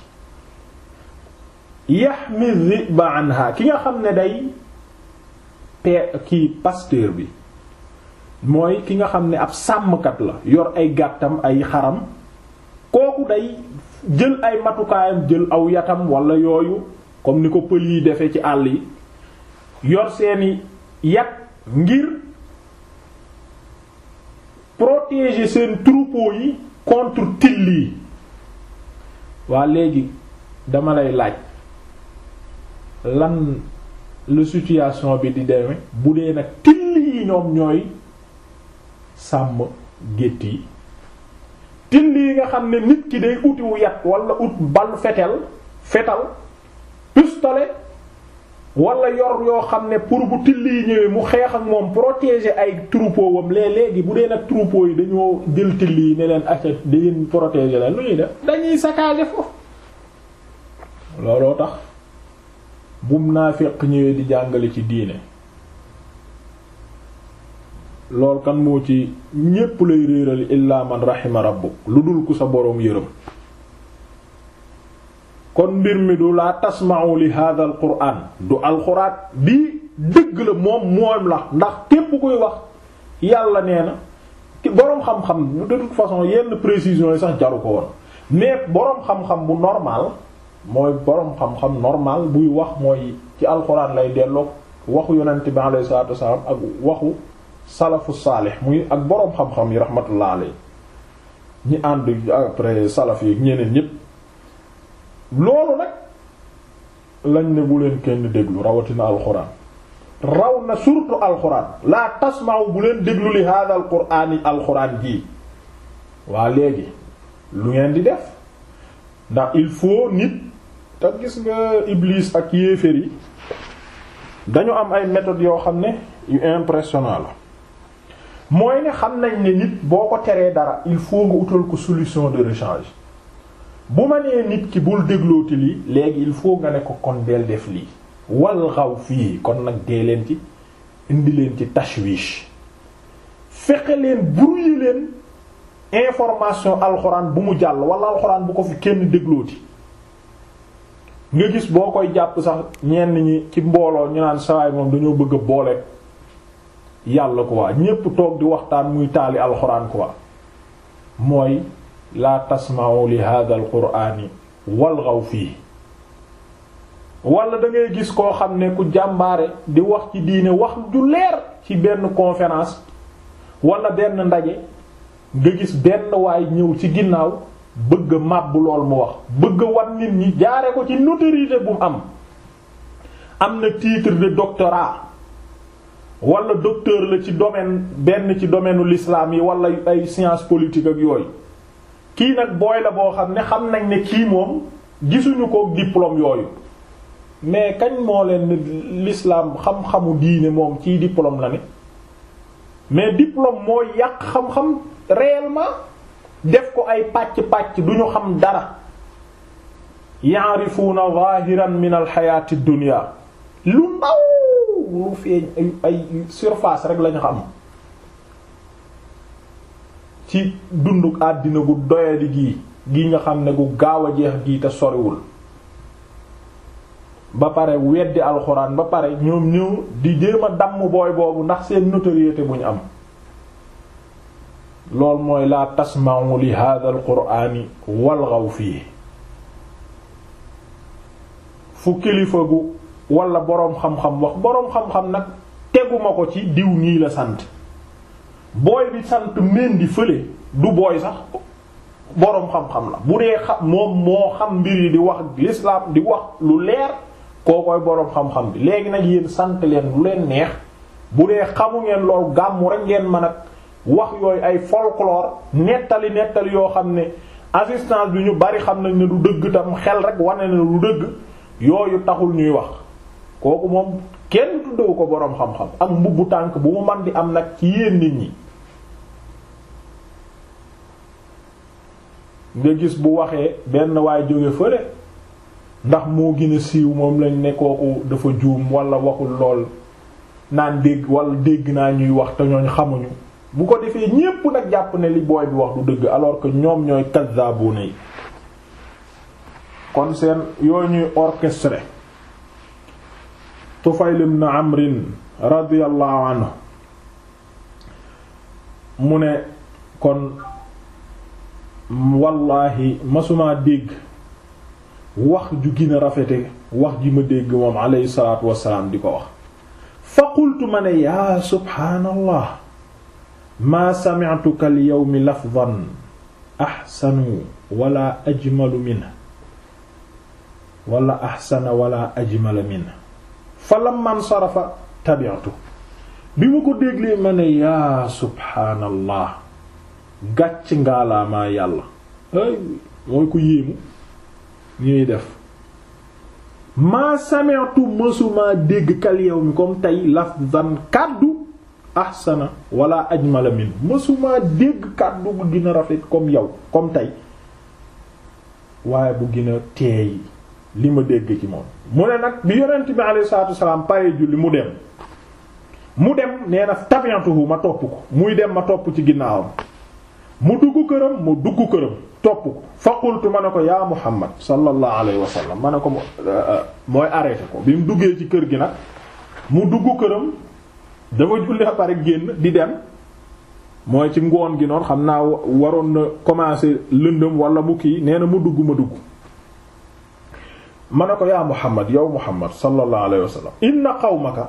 yaxmi dhiba anha ki nga xam ne day pe kii pasteur bi mooy ki nga xam ne ab sàmmkat la yor ay gàttam ay xaram kooku day jël ay matukaayam jël aw yatam wala yooyu comme ni ko pël yi defee ci àll yi yor seeni yat ngir protéger seen troupeau yi contre till yi waa léegi dama lay laaj lan la situation bi di demee bu dee nag till yi ñoom ñooy sàmm gétt yi till yi nga xam ne nit ki day utiwu yat wala ut bal fetel fetal pistolet wala yor yoo xam ne pour bu till yi ñëwee mu xeex ak moom protéger ay troupeau wam lee léegi bu dee nag troupeau yi dañoo jël till yi ne leen acca da ngeen protéger leen lu ñuy def dañuy saccager foofu looloo tax bum naafiq ñëwee di jàngale ci diine lool kan moo ci ñépp lay réeral illaa man rahima rabbuk lu dul ku sa boroom yërëm kon mbir mi du laa tasma'u li hadha al qur'an du alxuraan bi dëgg la moom moom la ndax képp kuy wax yàlla nee na boroom xam-xam de toute façon yenn précisions yi sax jaru ko woon mais boroom xam-xam bu normal mooy boroom xam-xam normal buy wax mooy ci alxuraan lay delloo waxu yonent bi alayhi salaatu wasallam ak waxu salafu saalih muy ak boroom xam-xam yi rahmatullah alayhi ñi ànd après salaf yi ñeneen ñépp loolu nag lañ ne bu leen kenn déglu rawatina alxuraan raw na surtout alxuraan laa tasma'u bu leen déglu li hada alquraan yi alxuraan jii waa léegi lu ngeen di def ndax il faut nit te gis nga iblis ak yéeféer yi dañu am ay méthodes yoo xam ne yu impressionnant la mooy ne xam nañ ne nit boo ko teree dara il faut nga utal ko solution de rechange bu ma nee nit ki bul déglooti lii léegi il faut nga ne ko kon del def lii wal xaw fii kon nag dee leen ci indi leen ci tashwish fexe leen brouiller leen information alxuraan bu mu jàll wala alxuraan bu ko fi kenn déglooti nga gis boo koy jàpp sax ñenn ñi ci mbooloo ñu naan sawaay moom dañoo bëgg a boole yàlla quoi ñépp toog di waxtaan muy taali alxuraan quoi mooy laa tasma'u li hadha al qur'ani walghaw fii wala da ngay gis koo xam ne ku jàmbaare di wax ci diine wax ju leer ci benn conférence wala benn ndaje nga gis benn waay ñëw ci ginnaaw bëgg a màbb lool mu wax bëgg a wan nit ñi jaare ko ci notoriété bu mu am am na titre de doctorat wala docteur la ci domaine benn ci domaine u l'islam yi wala ay sciences politiques ak yooyu kii nag booy la boo xam ne xam nañ ne kii moom gisuñu ko diplôme yooyu mais kañ moo leen l'islam xam-xamu diine moom ciy diplôme la ne mais diplôme mooy yàq xam-xam réellement def ko ay pàcc-pàcc duñu xam dara ya'rifuna zahiran min alxayati dunya lu ndaw lu feeñ ay ay surface rek lañu xam ci dundu àddina gu doyadi gii gi nga xam ne gu gaaw a jeex gii te soriwul ba pare weddi alxuraan ba pare ñoom ñëw di jéem a damm booy boobu ndax seen notoriété bu ñu am lool mooy laa tasma'u li hadha al qur'ani walghaw fii fu kilifa gu wala boroom xam-xam wax boroom xam-xam nag teguma ko ci diw nii la sant booy bi sant mendi fële du booy sax boroom xam-xam la bu dee xam moom moo xam mbir yi di wax l'islam di wax lu leer koo koy boroom xam-xam bi léegi nag yéen sant leen lu leen neex bu dee xamu ngeen lool gàmmu rek ngeen mën a wax yooyu ay folklore nettali nettali yoo xam ne assistance bi ñu bari xam nañ ne du dëgg tam xel rek wane na du dëgg yooyu taxul ñuy wax kooku moom kenn tuddewu ko boroom xam-xam ak mbubbu tànk bu mu man di am nag ci yéen nit ñi nga gis bu waxee benn waay jóge fële ndax moo gën a siiw moom lañ ne kooku dafa juum wala waxul lool naan dégg wala dégg naa ñuy wax te ñooñ xamuñu bu ko defee ñépp nag jàpp ne li booy bi wax du dëgg alors que ñoom ñooy kazzabuna yi kon seen yooyu ñuy orchestré Tufayl ibn Amrin radiyallahu anhu mu ne kon wallahi masumaa dégg wax ju gën a rafete wax ji ma dégg moom alayhi salaatu wassalaam di ko wax fa qultu ma ne yaa subhaanallah maa sami'tuka al yawmi lafdan ahsanu wala ajmalu minhu wala ahsana wala ajmala minhu fa lamma nsarafa tabi'tu bi ma ko déglee ma ne yaa subhaanallah gàcc ngaalaamaa yàlla ay mooy ko yéemu ñuy def maa sami'tu mësumaa dégg kal yawmi comme tey lafdan kàddu ahsana wala ajmala min mësumaa dégg kàddu bu gën a rafet comme yow comme tey waaye bu gën a teey li ma dégg ci moom mu ne nag bi yonent bi alayhi salaatu wasalaam pare julli mu dem mu dem nee na tabi'atuhu ma topp ko muy dem ma topp ci ginnaawam mu dugg këram mu dugg këram topp ko fa qultu ma ne ko yaa Muhammad sallallahu alayhi wa sallam ma ne ko mooy arrêté ko bi mu duggee ci kër gi nag mu dugg këram dafa julli ba pare génn di dem mooy ci ngoon gi noonu xam naa waroon na commencer lëndëm wala mu kii nee na mu dugg ma dugg ma ne ko yaa Muhammad yow Muhammad sallallahu alayhi wa sallam inna qawmaka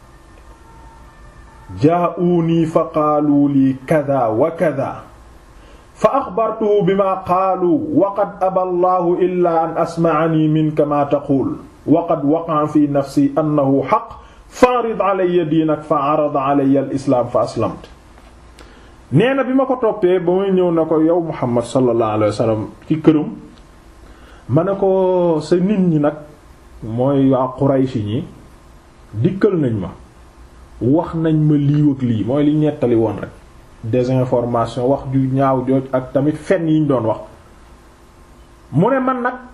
jaa'uunii fa qaalu lii kada wa kada fa axbartuhu bima qaalu wa qad aba allahu illa an asma'anii minka maa taquul wa qad waqa'a fi nafsi annahu haqq fa'rid alayya diinak fa 'arada alayya al-islaam fa aslamtu nee na bi ma ko toppee ba muy ñëw na ko yow Muhammad sallallahu alayhi wa sallam ci këram ma ne ko sa nit ñi nag mooy waa Quraysh ñi dikkal nañ ma wax nañ ma lii ak lii mooy li ñettali woon rek désinformation wax ju ñaaw jooj ak tamit fen yi ñu doon wax mu ne man nag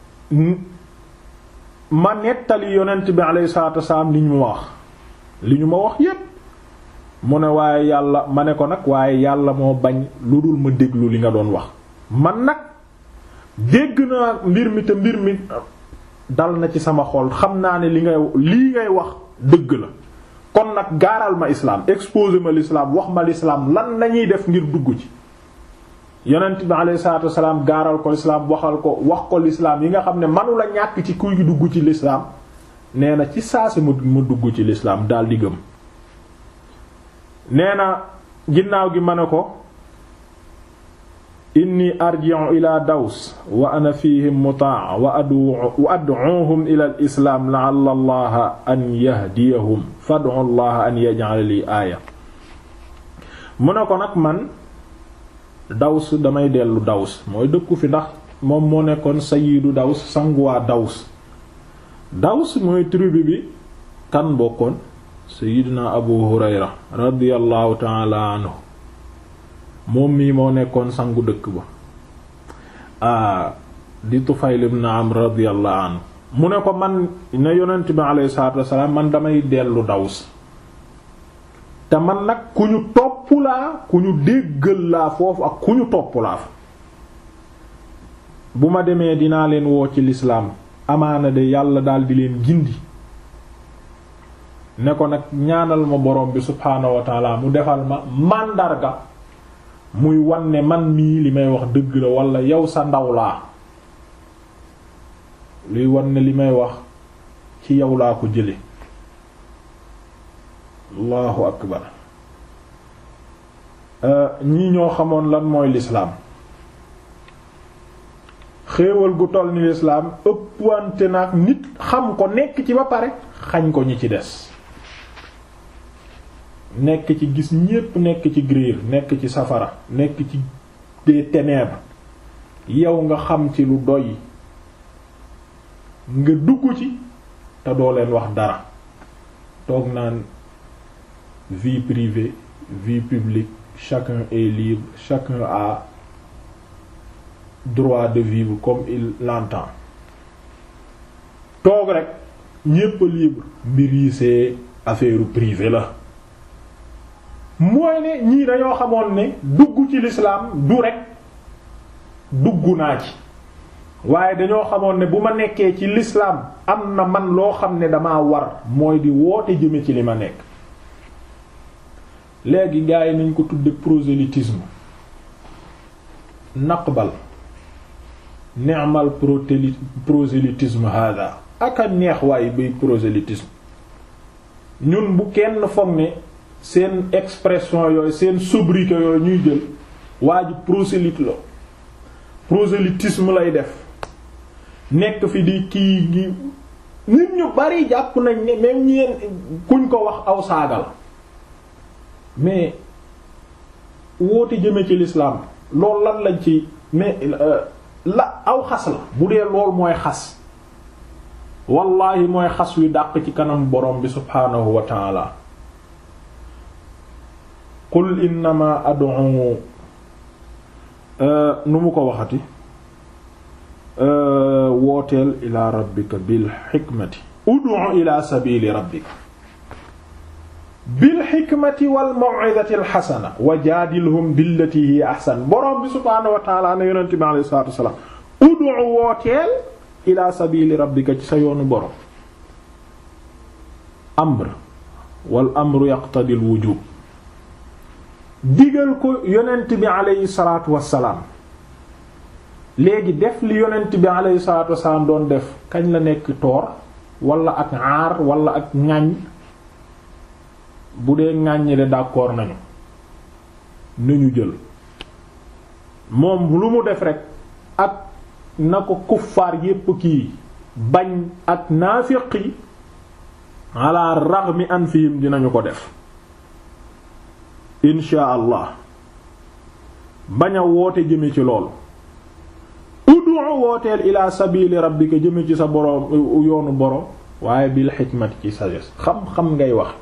ma nettali yonent bi alayhi salaatu wasalaam li ñu ma wax li ñu ma wax yépp mu ne waaye yàlla ma ne ko nag waaye yàlla moo bañ lu dul ma déglu li nga doon wax man nag dégg naa mbir mi te mbir mi dal na ci sama xol xam naa ne li ngay lii ngay wax dëgg la kon nag gaaral ma islaam exposé ma l'islam wax ma l'islam lan lañuy def ngir dugg ci yonent bi alayhi salaatu wasalaam gaaral ko l'islam waxal ko wax ko l'islam yi nga xam ne manu la ñàkk ci kuy dugg ci l'islam nee na ci saa si ma ma dugg ci l'islam daal di gëm nee na ginnaaw gi ma ne ko inni arji'u ila daws wa ana fihim mutaa wa adu wa ad'uhum ila al islam la'alla allaha an yahdiyahum fad'u allaha an yaj'ala li aaya mu ne ko nag man daws damay dellu daws mooy dëkku fi ndax moom moo nekkoon sayidu daws sanguwaa daws daws mooy tribu bi kan bokkoon sayidina abu hurayra radiyallahu ta'ala anhu moom mii moo nekkoon sangu dëkk ba a di Tufayl ibn Amr radiyallahu anhu mu ne ko man ne yonent bi alayhi salaatu wassalaam man damay dellu Daws te man nag ku ñu topp laa ku ñu déggal laa foofu ak ku ñu topp laa fa bu ma demee dinaa leen woo ci lislaam amaana de yàlla daal di leen gindi ne ko nag ñaanal ma borom bi subhaanahu wa taala mu defal ma màndarga muy wan ne man mii li may wax dëgg la wala yow sa ndaw laa luy wan ne li may wax ci yow laa ko jële allahu akbar ñii ñoo xamoon lan mooy lislaam xéewal gu toll ni lislaam ëppwante nag nit xam ko nekk ci ba pare xañ ko ñi ci des nekk ci gis ñépp nekk ci griir nekk ci safara nekk ci des ténèbres yow nga xam ci lu doy nga dugg ci te doo leen wax dara toog naan vie privée vie publique chacun est libre chacun a droit de vivre comme il l'entend toog rek ñépp libre mbir yi c'est affaire privée la mooy ne ñii dañoo xamoon ne dugg ci l'islam du rek dugg naa ci waaye dañoo xamoon ne bu ma nekkee ci l'islam am na man loo xam ne damaa war mooy di woote jëme ci li ma nekk léegi gars yi nañ ko tudde prosélytisme naqbal ni'mal prosélytisme hada aka neex waaye bay prosélytisme ñun bu kenn foog ne seen expression yooyu seen sobriquet yooyu ñuy jël waa ji prosélyte la prosélytisme lay def nekk fi di kii gi nit ñu bari jàpp nañ ne même ñeen kuñ ko wax aw saagal mais woote jëme ci l'islam loolu lan lañ ci mais la aw xas la bu dee lool mooy xas wallahi mooy xas wi dàq ci kanam borom bi subhaanahu wa taala qul innama ad'u nu mu ko waxati wooteel ila rabbika bil xikmati ud'u ila sabili rabbika bil xikmati wal maw'izati al xasana wa jaadilhum billati hiya ahsan borom bi subhaanahu wa ta'ala ne yonent bi alayhi salaatu wassalaam ud'u wooteel ila sabili rabbika ci sa yoonu borom amr wal amru yaqtadi al wujub digal ko yonent bi alayhi salaatu wassalaam léegi def li yonent bi alayhi salaatu wassalaam doon def kañ la nekk toor wala ak aar wala ak ŋàññ bu dee ŋàññi de d'accord nañu nañu jël moom lu mu def rek ak na ko kuffaar yépp kii bañ ak naafiq yi ala raghmi anfihim dinañu ko def insha allah bañ a woote jëme ci loolu ud'u wooteel ila sabili rabbika jëme ci sa boroom yoonu boroom waaye bil xikmati ci sagesse xam-xam ngay wax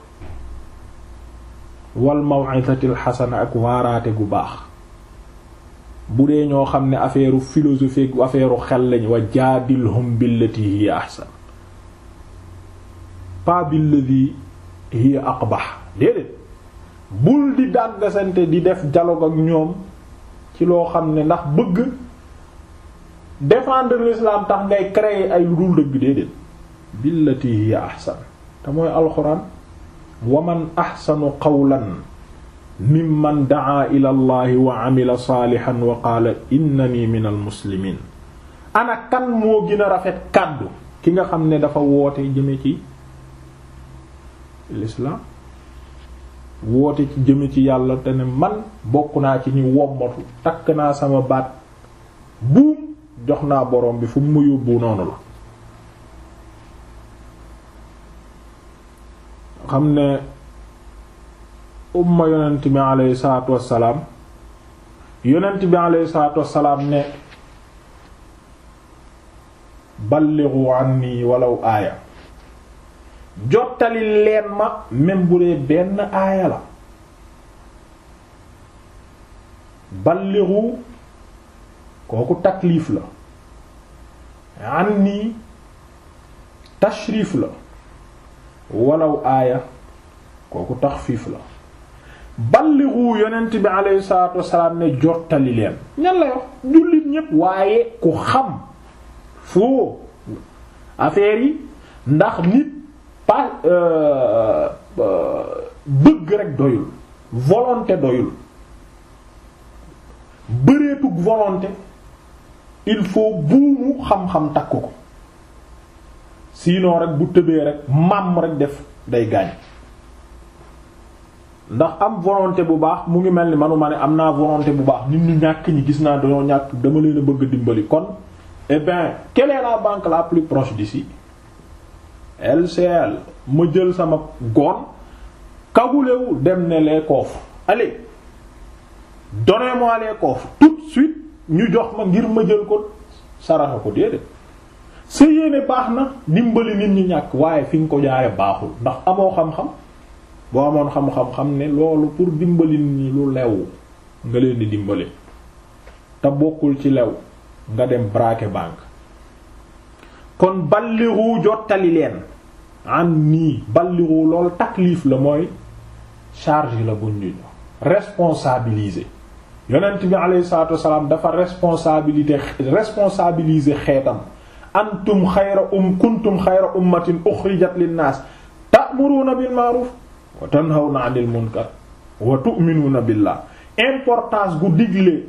wal maw'izatil xasana ak waaraate gu baax bu dee ñoo xam ne affaire philosophique affaire xel lañ wa jaadilhum billati hiya ahsan pas billati hiya aqbah déedéet bul di dàggasante di def dialogue ak ñoom ci loo xam ne ndax bëgg défendre l'islam tax ngay créer ay lu dul dëgg déedéet billati hiya ahsan te mooy alxuraan waman axsanu qawlan mimman daa ila allahi wa amila saalihan wa qaala innani min almuslimiin ana kan moo gën a rafet kàddu ki nga xam ne dafa woote jëme ci l'islam woote ci jëme ci yàlla te ne man bokk naa ci ñu wommatu takk naa sama baat buum jox naa borom bi fu mu ma yóbbu noonu la xam ne umma yonent bi aleyhi salaatu wassalaam yonent bi aleyhi salaatu wassalaam ne ballighu anni walaw aaya jottali leen ma même bu dee benn aaya la ballighu kooku taklif la anni tashrif la walaw aaya kooku taxfiif la ballighu yonent bi alayhi salaatu wassalaam ne jottali leen ñan la yox jullit ñépp waaye ku xam foo affaire yi ndax nit pas bëgg rek doyul volonté doyul buumug volonté il faut buumu xam-xam takk ko sinon rek bu tëbee rek màmm rek def day gaañ ndax am volonté bu baax mu ngi mel ni manuma ne am naa volonté bu baax nit ñu ñàkk ñi gis naa dañoo ñàkk dama leen a bëgg dimbali kon eh bien quelle est la banque la plus proche d'ici LCL ma jël sama goon kagulewu dem ne les coffres allez donnez-moi les coffres tout de suite ñu jox ma ngir ma jël ko saraxa ko déedéet sa yéene baax na dimbali nit ñi ñàkk waaye fi nga ko jaare baaxul ndax amoo xam-xam boo amoon xam-xam xam ne loolu pour dimbali nit ñi lu lew nga leen di dimbali te bokkul ci lew nga dem braquer banque kon balliru jottali leen an nii balliru loolu taklif la mooy charge la buñ ñu responsabiliser yonent bi alayhi salaatu wassalaam dafa responsabilité responsabiliser xeetam antum xayra um kuntum xayra ummatin uxrijat linnaas ta'muruna bil ma'ruf wa tanhawna 'anil munkar wa tu'minuna billah importance gu digle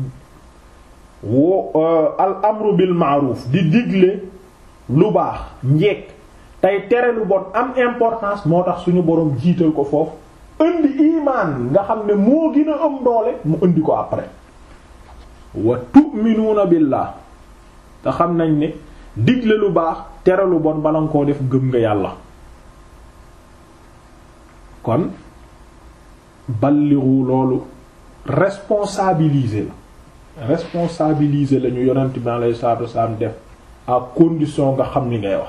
wo al amru bil ma'ruf di digle lu baax njekk tey tere lu bon am importance moo tax suñu boroom jiital ko foofu indi imaan nga xam ne moo gën a am doole mu indi ko après wa tu'minuuna billah te xam nañ ne digle lu baax tere lu bon bala nga koo def gëm nga yàlla kon balliru loolu responsabiliser la responsabiliser la ñu yonent bi alayhi salaatu wasalaam def à condition nga xam ni ngay wax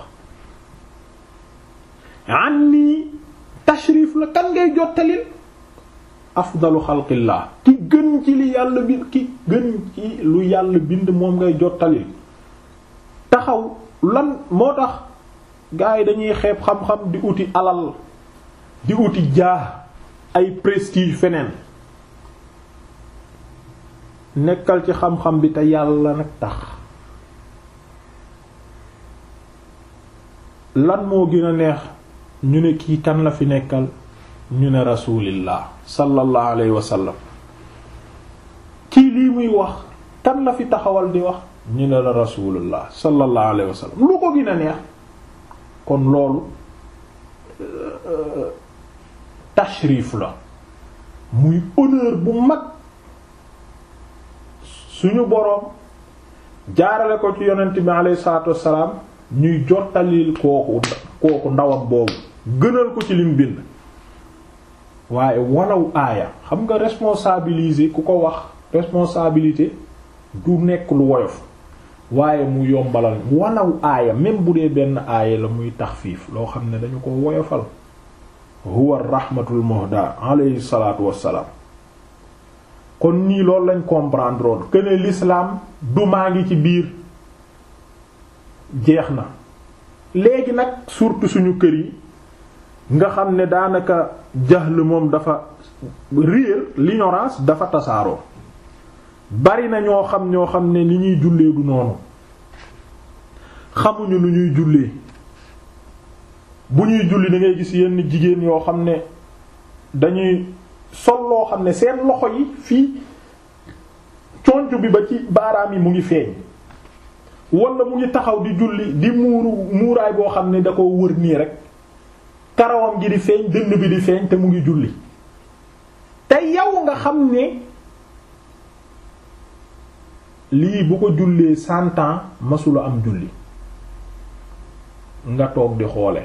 an nii tashrif la kan ngay jottalil afdalu xalqillah ki gën ci li yàlla bi ki gën ci lu yàlla bind moom ngay jottalil taxaw lan moo tax gars yi dañuy xeeb xam-xam di uti alal di uti jaa ay prestige feneen nekkal ci xam-xam bi te yàlla nag tax lan moo gën a neex ñu ne kii kan la fi nekkal ñu ne rasulillah sallallahu alayhi wa sallam kii lii muy wax kan la fi taxawal di wax ñu ne la rasulullah sallallahu alayhi wa sallam lu ko gën a neex kon loolu tashrif la muy honneur bu mag suñu boroom jaarale ko ci yonent bi alayhi salaatu wassalaam ñuy jottalil kooku kooku ndawam boobu gënal ko ci lim bind waaye walaw aaya xam nga responsabiliser ku ko wax responsabilité du nekk lu woyof waaye mu yombalal walaw aaya même bu dee benn aaya la muy taxfiif loo xam ne dañu ko woyofal huwa rahmatul muhda alayhi salaatu wassalaam kon nii loolu lañ comprendre woon que ne l'islam du maa ngi ci biir jeex na léegi nag surtout suñu kër yi nga xam ne daanaka jahl moom dafa réer l'ignorance dafa tasaaroo bari na ñoo xam ñoo xam ne ni ñuy jullee du noonu xamuñu lu ñuy jullee bu ñuy julli da ngay gis yenn jigéen yoo xam ne dañuy sol loo xam ne seen loxo yi fii conc bi ba ci baaraam yi mu ngi feeñ wala mu ngi taxaw di julli di muuru muuraay boo xam ne da ko wër nii rek karawam gi di feeñ dënn bi di feeñ te mu ngi julli te yow nga xam ne lii bu ko jullee cent ans masula am julli nga toog di xoole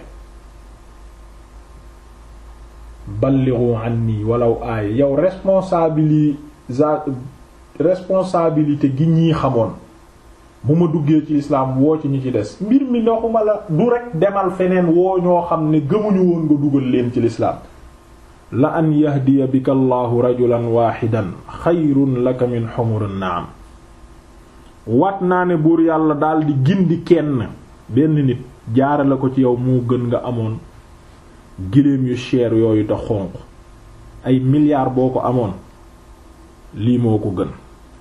ballighu anni walaw aaya yow responsabilisa responsabilité gi ñii xamoon bu ma duggee ci lislaam woo ci ñi ci des mbir mi ndoxuma la du rek demal feneen woo ñoo xam ne gëmuñu woon nga dugal leen ci lislaam la an yahdiya bika allahu rajulan waaxidan xayrun laka min xumurin naam wat naa ne buur yàlla daldi gindi kenn benn nit jaare la ko ci yow moo gën nga amoon giléem yu cher yooyu te xonq ay milliards boo ko amoon lii moo ko gën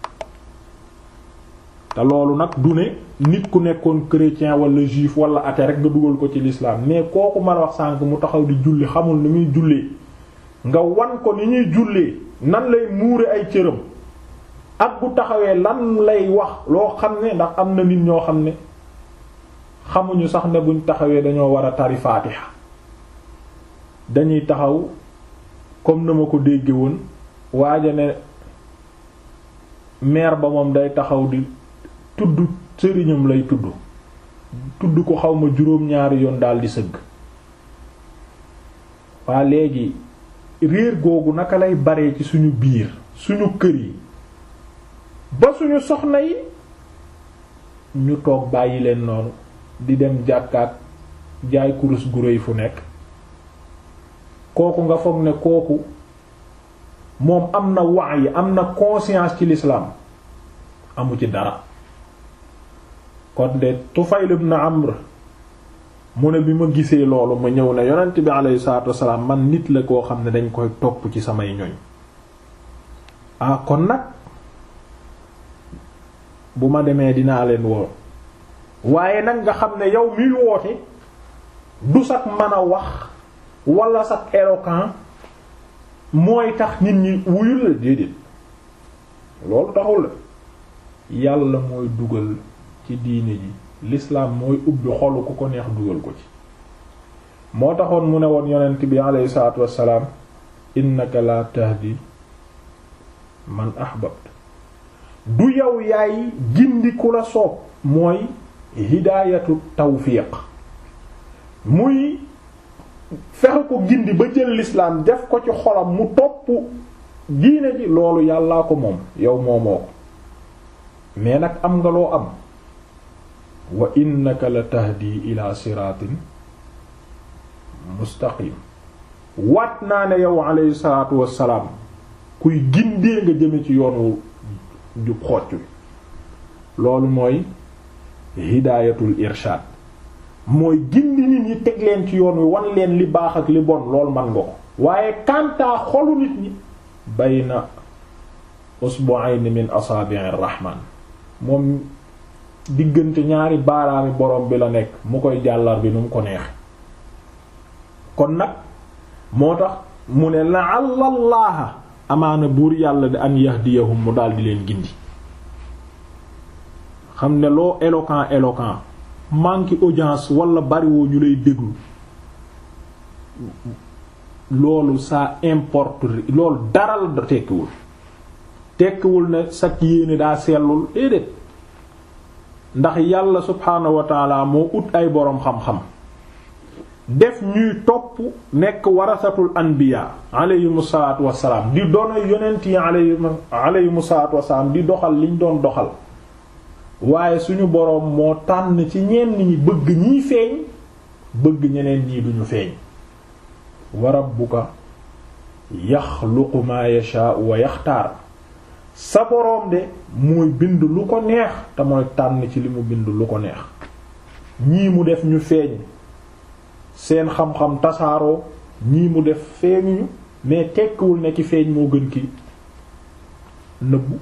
te loolu nag du ne nit ku nekkoon chrétien wala juif wala athée rek nga dugal ko ci l'islam mais kooku man wax sànk mu taxaw di julli xamul ni muy jullee nga wan ko ni ñuy jullee nan lay muure ay cëram ak bu taxawee lan lay wax loo xam ne ndax am na nit ñoo xam ne xamuñu sax ne buñ taxawee dañoo war a tari faatiha dañuy taxaw comme na ma ko dégge woon waaja ne maire ba moom day taxaw di tudd sëriñam lay tudd tudd ko xawma juróom-ñaari yoon daal di sëgg waa léegi réer googu naka lay baree ci suñu biir suñu kër yi ba suñu soxna yi ñu toog bàyyi leen noonu di dem jàkkaat jaay kurus gu réy fu nekk kooku nga foog ne kooku moom am na wax yi am na conscience ci l'islam amu ci dara kon de Tufayl ibn Amr mu ne bi ma gisee loolu ma ñëw ne yonent bi alayhi salaatu wassalaam man nit la koo xam ne dañ koy topp ci samay ñoñ ah kon nag bu ma demee dinaa leen woo waaye nag nga xam ne yow miy woote du sax mën a wax wala sax éloquent mooy tax nit ñi wuyul la déedéet loolu taxul la yàlla mooy dugal ci diine ji l'islam mooy ubbi xolu ku ko neex dugal ko ci moo taxoon mu ne woon yonent bi alayhi salaatu wassalaam innaka la tahdi man ahbabt du yow yaay gindi ku la soob mooy hidaayatu tawfiq muy fexe ko gindi ba jël l'islam def ko ci xolam mu topp diine ji loolu yàllaa ko moom yow moomoo ko mais nag am nga loo am wa innaka la tahdi ila siratin mustaqim waat naa ne yow alayhi salaatu wassalaam kuy gindee nga jëme ci yoonu jub xocc loolu mooy hidaayatul irshad mooy gindi nit ñi teg leen ci yoon wi wan leen li baax ak li bon loolu man nga ko waaye kantaa xolu nit ñi bayna usbu'ayn min asaabi'ir rahman moom diggante ñaari baaraami borom bi la nekk mu koy jàllar bi nu mu ko neex kon nag moo tax mu ne la'alla allaha amaana buur yàlla di an yahdiyahum mu daal di leen gindi xam ne loo éloquent éloquent manque audience wala bariwoo ñu lay déglu loolu ça importe loolu dara la tekkiwul tekkiwul ne sak yéene daa sellul déedéet ndax yàlla subhaanahu wa taala moo ut ay boroom xam-xam def ñuy topp nekk warasatul anbiya alayhimu salaatu wassalaam di doona yonent yi alayhimu salaatu wassalaam di doxal liñ doon doxal waaye suñu boroom moo tànn ci ñenn ñi bëgg ñiy feeñ bëgg ñeneen ñii duñu feeñ wa rabbuka yaxluqu maa yashaa'u wa yaxtaar sa boroom de mooy bind lu ko neex te mooy tànn ci li mu bind lu ko neex ñii mu def ñu feeñ seen xam-xam tasaaroo ñii mu def feeñuñu mais tekkiwul ne ki feeñ moo gën ki nëbbu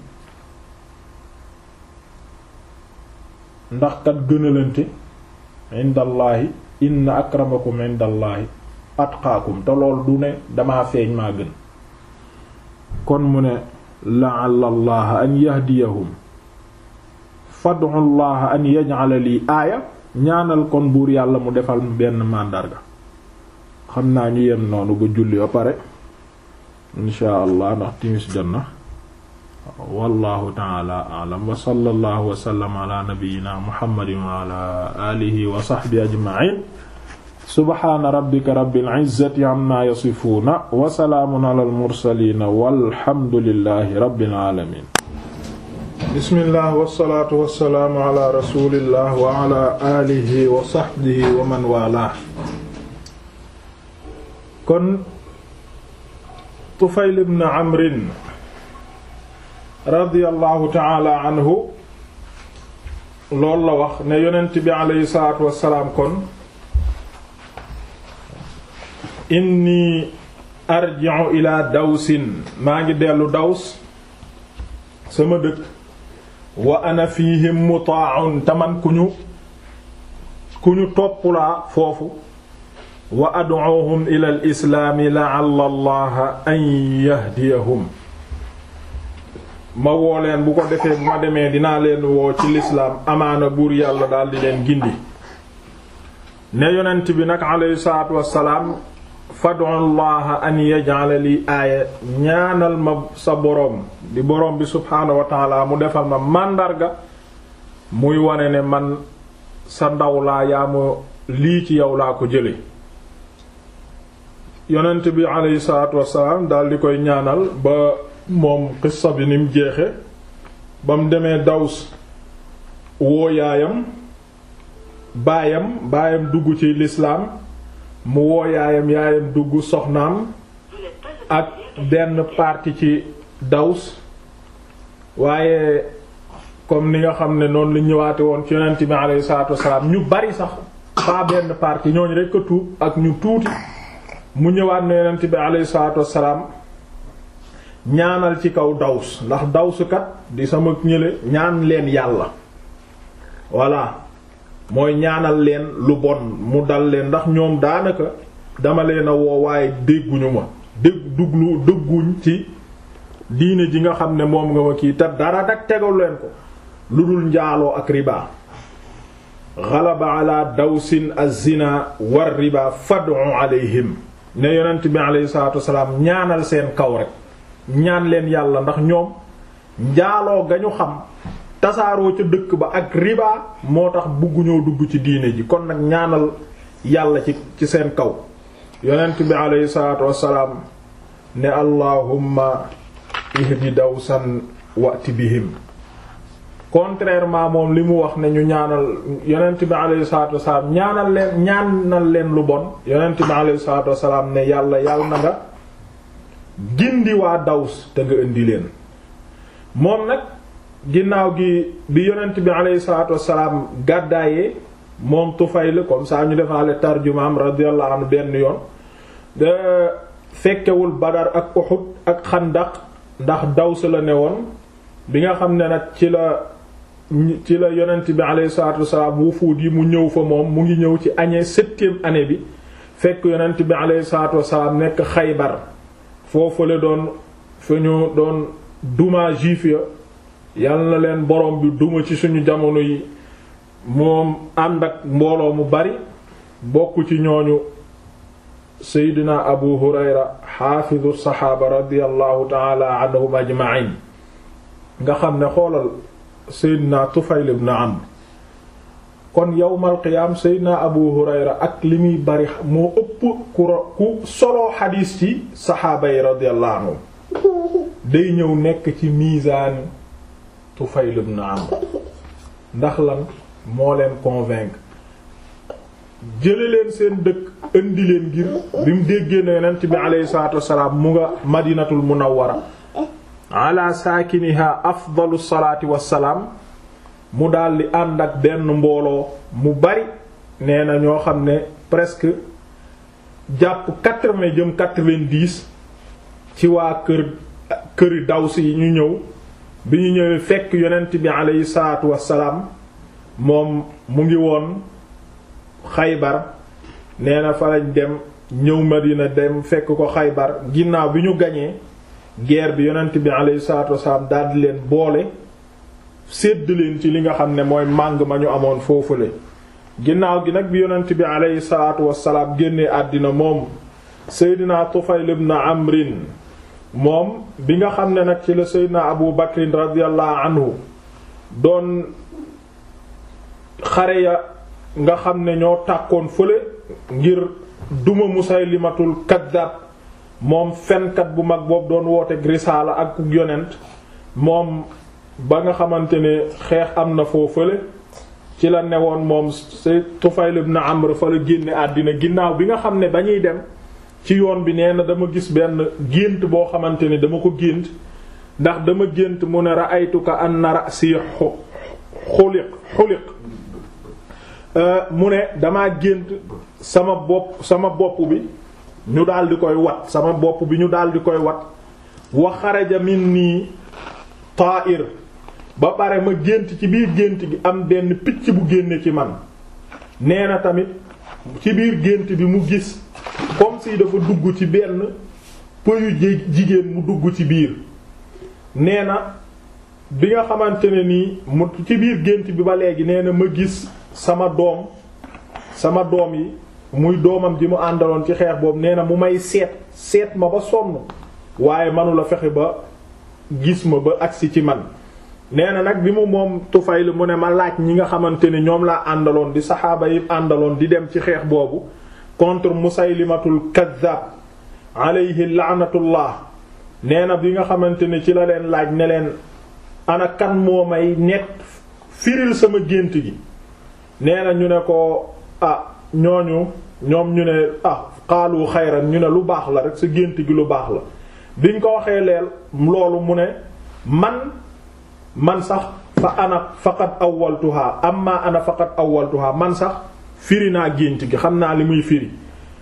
ndax kat gënalante indallaahi inna akramakum indallaahi atqaakum te lool du ne damaa feeñ maa gën kon mu ne la'alla allaha an yahdiyahum fad'u allaha an yaj'ala lii aaya ñaanal kon buur yàlla mu defal benn màndarga xam naa ñu yem noonu ba julli ba pare insha allah ndax timis jot na wallahu taala a'lam wa sallallahu wa sallam ala nabiyyina muhammadin wa ala alihi wa sahbihi ajma'in subhana rabbika rabbil izzati amma yasifuna wa salaamun ala al mursalin walhamdulillahi rabbil alamin bismillah wasalaatu wasalaamu ala rasulillah wa ala alihi wa sahbihi wa man wala kon Tufayl ibn Amrin radiyallahu taala anhu loolu la wax ne yonent bi alayhi salaatu wasalaam kon inni arji'u ila dawsin maa ngi dellu daws sama dëkk wa ana fihim mutaa'un taman ku ñu ku ñu toppulaa foofu wa ad'uuhum ila al islaami la'alla allaha an yahdiyahum ma woo leen bu ko defee bu ma demee dinaa leen woo ci lislaam amaana buur yàlla daal di leen gindi ne yonent bi nag alayhi salaatu wassalaam fad'u llaha an yaj'ala li aaya ñaanal ma sa boroom di boroom bi subhaanahu wa ta'ala mu defal ma màndarga muy wane ne man sa ndaw laa yaa ma lii ci yow laa ko jële yonent bi alayhi salaatu wassalaam daal di koy ñaanal ba moom qissa bi ni mu jeexe ba mu demee Daws woo yaayam baayam baayam dugg ci lislaam mu woo yaayam yaayam dugg soxnaam ak benn parti ci Daws waaye comme ni nga xam ne noonu lu ñëwaate woon ci yonent bi alayhi salaatu wassalaam ñu bari sax pas benn parti ñooñu rekk a tuub ak ñu tuuti mu ñëwaat ne yonent bi alayhi salaatu wassalaam ñaanal ci kaw daws ndax dawsukat di sama ñële ñaan leen yàlla voilà mooy ñaanal leen lu bon mu dal leen ndax ñoom daanaka dama leen a woo waaye dégguñu ma dégg duglu dëgguñ ci diine ji nga xam ne moom nga ma kii te dara dak tegal leen ko lu dul njaaloo ak riba ghalaba ala dawsin az-zina war riba fad'u alayhim ne yonent bi alayhi salaatu wasalaam ñaanal seen kaw rek ñaan leen yàlla ndax ñoom njaaloo ga ñu xam tasaaroo ca dëkk ba ak riba moo tax bugguñoo dugg ci diine ji kon nag ñaanal yàlla ci ci seen kaw yonent bi alayhi salaatu wasalaam ne allahumma ihdi dawsan wati bihim contrairement moom li mu wax ne ñu ñaanal yonent bi alayhi salaatu wasalaam ñaanal leen ñaanal leen lu bon yonent bi alayhi salaatu wasalaam ne yàlla yàlla na nga gindi waa daws te nga indi leen moom nag ginnaaw gi bi yonent bi alayhi salaatu wasalaam gàddaayee moom Tufayl comme ça ñu defaale tarjumaam radiyallahu anhu benn yoon de fekkewul Badar ak Uhud ak Xandaq ndax daws la ne woon bi nga xam ne nag ci la ci la yonent bi alayhi salaatu wasalaam wufuud yi mu ñëw fa moom mu ngi ñëw ci année septième année bi fekk yonent bi alayhi salaatu wasalaam nekk Xaybar foofu la doon fa ñu doon duma juif ya yal na leen borom bi duma ci suñu jamono yi moom ànd ak mbooloo mu bari bokk ci ñooñu seydina abu hurayra xaafizu saxaaba radiallahu taala anhum ajma'in nga xam ne xoolal seydina tufayl ibn amr kon yawmal qiyaam seydina abu hurayra ak li muy bari moo ëpp ku ku soloo xadiis ci saxaaba yi radiallahu anhum day ñëw nekk ci miisaan tufayl ibn amr ndax lan moo leen convaincre jële leen seen dëkk indi leen ngir bi mu déggee na yonent bi aleyhi salaatu wassalaam mu nga madinatul munawwara ala saakiniha afdalu salaati wassalaam mu daldi ànd ak benn mbooloo mu bari nee na ñoo xam ne presque jàpp quatre-vingts jëm quatre-vingt-dix ci waa kër këri dawsi yi ñu ñëw bi ñu ñëwee fekk yonent bi aleyhi salaatu wassalaam moom mu ngi woon xaybar nee na fa lañ dem ñëw Madina dem fekk ko xaybar ginnaaw bi ñu gañee guerre bi yonent bi alayhi salaatu wasalaam daldi leen boole sédd leen ci li nga xam ne mooy màng ma ñu amoon foofule ginnaaw gi nag bi yonent bi alayhi salaatu wasalaam génnee àddina moom Seydina Tufayl ibn Amrin moom bi nga xam ne nag ci la Seydina Abu Bakrin radiyallahu anhu doon xare ya nga xam ne ñoo tàkkoon fële ngir duma Musaylimatul kaddaab moom fenkat bu mag boobu doon woote risaala ak yonent moom ba nga xamante ne xeex am na foo fële ci la newoon moom c'est Tufayl ibn Amr fa la génne àddina ginnaaw bi nga xam ne ba ñuy dem ci yoon bi nee na dama gis benn gént boo xamante ne dama ko gént ndax dama gént mu ne ra'aytuka anna ra'si xuliq xuliq mu ne damaa gént sama bopp sama bopp bi ñu daal di koy wat sama bopp bi ñu daal di koy wat wa xaraja minni ta'ir ba pare ma gént ci biir gént gi am benn picc bu génne ci man nee na tamit ci biir gént bi mu gis comme si dafa dugg ci benn pëyu jigéen mu dugg ci biir nee na bi nga xamante ne nii mu ci biir gént bi ba léegi nee na ma gis sama doom sama doom yi muy doomam ji mu àndaloon ci xeex boobu nee na mu may seet seet ma ba sonn waaye manula fexe ba gis ma ba agsi ci man nee na nag bi mu moom Tufayl mu ne ma laaj ñi nga xamante ne ñoom laa àndaloon di saxaaba yi àndaloon di dem ci xeex boobu contre Musaylimatul Kazzab alayhi la'natullah nee na bi nga xamante ne ci la leen laaj ne leen ana kan moo may net firil sama gént gi nee na ñu ne ko ah ñooñu ñoom ñu ne ah xaalu xayran ñu ne lu baax la rek sa gént gi lu baax la biñ ko waxee leel loolu mu ne man man sax fa ana faqat awwaltuha amma ana faqat awwaltuha man sax firi naa gént gi xam naa li muy firi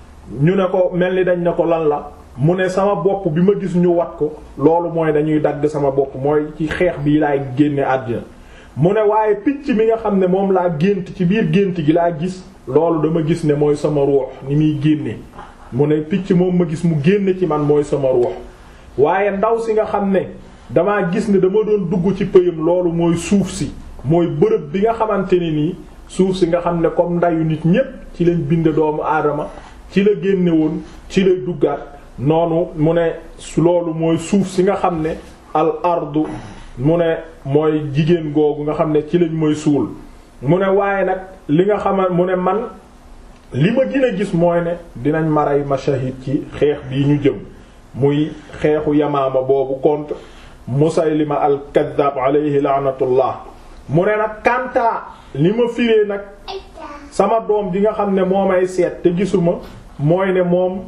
ñu ne ko mel ni dañ ne ko lan la mu ne sama bopp bi ma gis ñu wat ko loolu mooy dañuy dagg sama bopp mooy ci xeex bii laay génne àddina mu ne waaye picc mi nga xam ne moom laa gént ci biir gént gi laa gis loolu dama gis ne mooy sama ruux ni muy génne mu ne picc moom ma gis mu génne ci man mooy sama ruux waaye ndaw si nga xam ne damaa gis ne dama doon dugg ci pëyam loolu mooy suuf si mooy bërëb bi nga xamante ne nii suuf si nga xam ne comme ndayu nit ñépp ci lañ bind doomu aadama ci la génne woon ci lay duggaat noonu mu ne loolu mooy suuf si nga xam ne al ardu mu ne mooy jigéen googu nga xam ne ci lañ mooy suul mu ne waaye nag li nga xamal mu ne man li ma gën a gis mooy ne dinañ maray mashahid ci xeex bii ñu jëm muy xeexu yamaama boobu contre musaylima al kaddaab alayhi laanatullah mu ne nag kantaa li ma firee nag sama doom ji nga xam ne moo may seet te gisuma mooy ne moom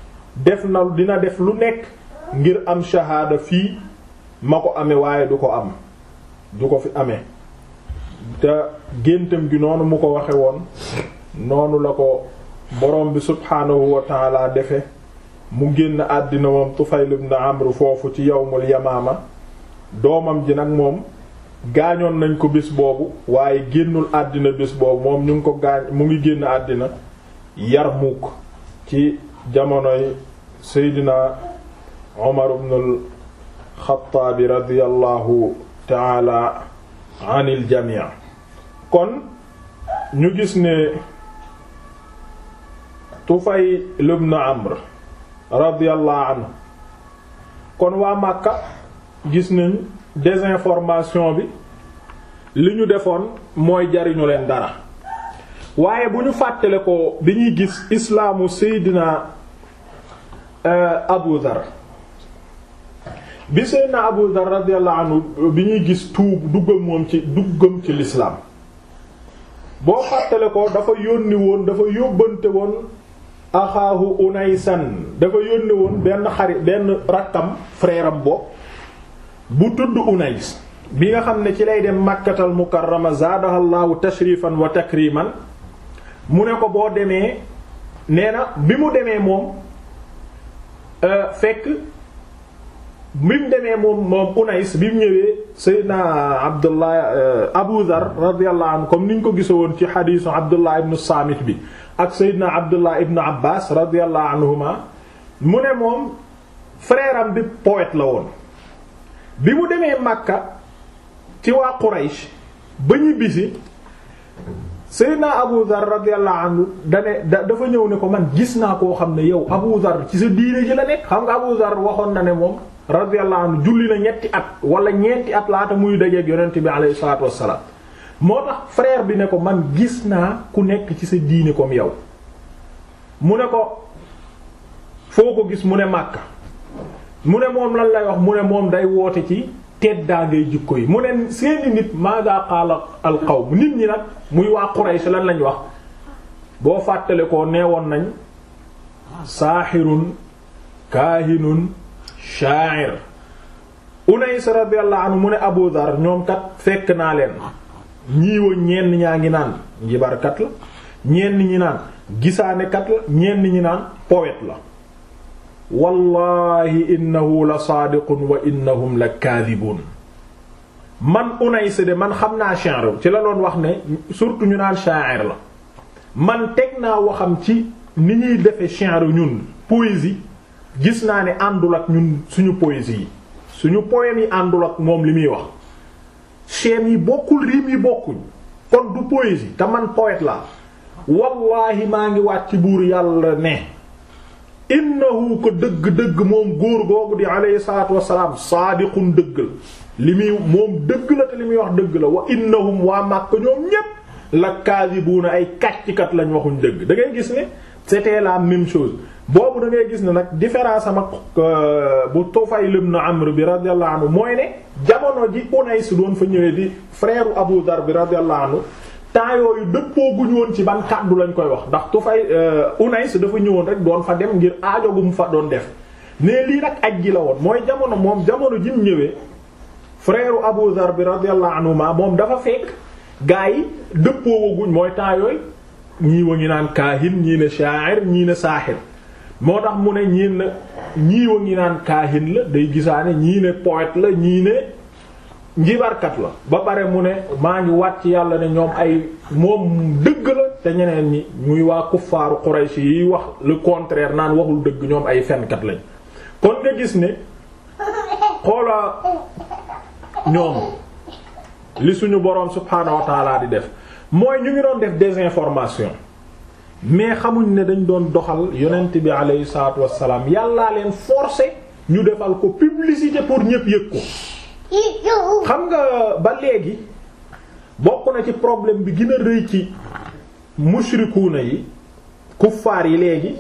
def na dina def lu nekk ngir am shahaada fii ma ko amee waaye du ko am du ko fi amee te géntam gi noonu mu ko waxe woon noonu la ko borom bi subhaanahu wa taala defe mu génn àddina moom Tufayl ibn Amr foofu ci yawmul yamaama doomam ji nag moom gaañoon nañ ko bés boobu waaye génnul àddina bés boobu moom ñu ngi ko gaañ mu ngi génn àddina Yarmuk ci jamonoy Seydina Umar ibn al-Khattab radiyallahu taala anil jamii kon ñu gis ne Tufayl ibn Amr radiyallahu anhu kon waa Makka gis nañ désinformation bi li ñu defoon mooy jariñu leen dara waaye bu ñu fàttale ko bi ñuy gis islaamu Seydina Abu Dhar bi Seydina Abu Dhar radiyallahu anhu bi ñuy gis tuub duggam moom ci duggam ci lislaam boo fàttale ko dafa yónni woon dafa yóbbante woon axaahu Unaysan dafa yónni woon benn xarit benn rakkam frère am bokk bu tudd Unays bi nga xam ne ci lay dem Makkatal Mukarrama zaadahallahu tashrifan wa takriman mu ne ko boo demee nee na bi mu demee moom fekk bi mu demee moom moom Unays bi mu ñëwee Seydina Abdullah Abu Dhar radiyallahu anhu comme ni ñu ko gisoon ci xadiisu Abdullah ibn Saamit bi ak Seydina Abdullah ibn Abbas radiyallahu anhuma mu ne moom frère am bi poète la woon bi mu demee Makka ci waa Quraysh ba ñibbisi Seydina Abu Dhar radiyallahu anhu dane dafa ñëw ne ko man gis naa koo xam ne yow Abu Dhar ci sa diine ji la nekk xam nga Abu Dhar waxoon na ne moom radiyallahu anhu julli na ñetti at wala ñeenti at laata muy dajeeg yonent bi alayhi salaatu wassalaam moo tax frère bi ne ko man gis naa ku nekk ci sa diine comme yow mu ne ko foo ko gis mu ne Makka mu ne moom lan lay wax mu ne moom day woote ci teddaa ngay jikko yi mu ne seeni nit maada qaala al qawm nit ñi nag muy waa Quraysh lan lañ wax boo fàttale ko neewoon nañ saaxirun kaahinun sha'ir Unays radiyallahu anhu mu ne Abu Dhar ñoom kat fekk naa leen ñiiwa ñenn ñaa ngi naan njibarkat la ñenn ñi naan gisaanekat la ñenn ñi naan poète la wallahi innahu la saadiqun wa innahum la kaadibun man Unays de man xam naa shi'r ci la doon wax ne surtout ñu naan sha'ir la man teg naa waxam ci ni ñuy defe shi'r ñun poésie gis naa ne àndul ak ñun suñu poésie yi suñu poème yi àndul ak moom li muy wax schème yi bokkul rime yi bokkuñ kon du poésie te man poète la wallahi maa ngi waat ci buur yàlla ne innahu ko dëgg-dëgg moom góor googu di alayhi salaatu wassalaam saadiqun dëgg la li muy moom dëgg la te li muy wax dëgg la wa innahum waa Makka ñoom ñépp la kaadibuuna ay kàccikat lañ waxuñ dëgg da ngay gis ne c'était la même chose boobu da ngay gis ne nag différence am ak bu Tufayl ibn Amr bi radiyallahu anhu mooy ne jamono ji Unays doon fa ñëwee di frère Abu Dar bi radiyallahu anhu temps yooyu dëppoo guñu woon ci ban kàddu lañ koy wax ndax Tufay Unays dafa ñëwoon rek doon fa dem ngir aajo gu mu fa doon def ne lii nag aj gi la woon mooy jamono moom jamono ji mu ñëwee frère Abu Dar bi radiyallahu anhuma moom dafa fekk gaa yi dëppoo guñ mooy temps yooyu ñii wa ngi naan kaahin ñii ne sha'ir ñii ne saaxir moo tax mu ne ñii ne ñii wa ngi naan kaahin la day gisaane ñii ne poète la ñii ne njibarkat la ba pare mu ne maa ngi wàcc yàlla ne ñoom ay moom dëgg la te ñeneen ñi muy waa kuffaaru Quraysh yi wax le contraire naan waxul dëgg ñoom ay fenkat lañ kon nga gis ne xoola ñoom li suñu boroom subhaanahu wa ta'ala di def mooy ñu ngi doon def désinformation mais xamuñ ne dañ doon doxal yonent bi alayhi salaatu wassalaam yàllaa leen forcer ñu defal ko publicité pour ñépp yëg ko xam nga ba léegi bokk na ci problème bi gën a rëy ci mushrikuuna yi kuffaar yi léegi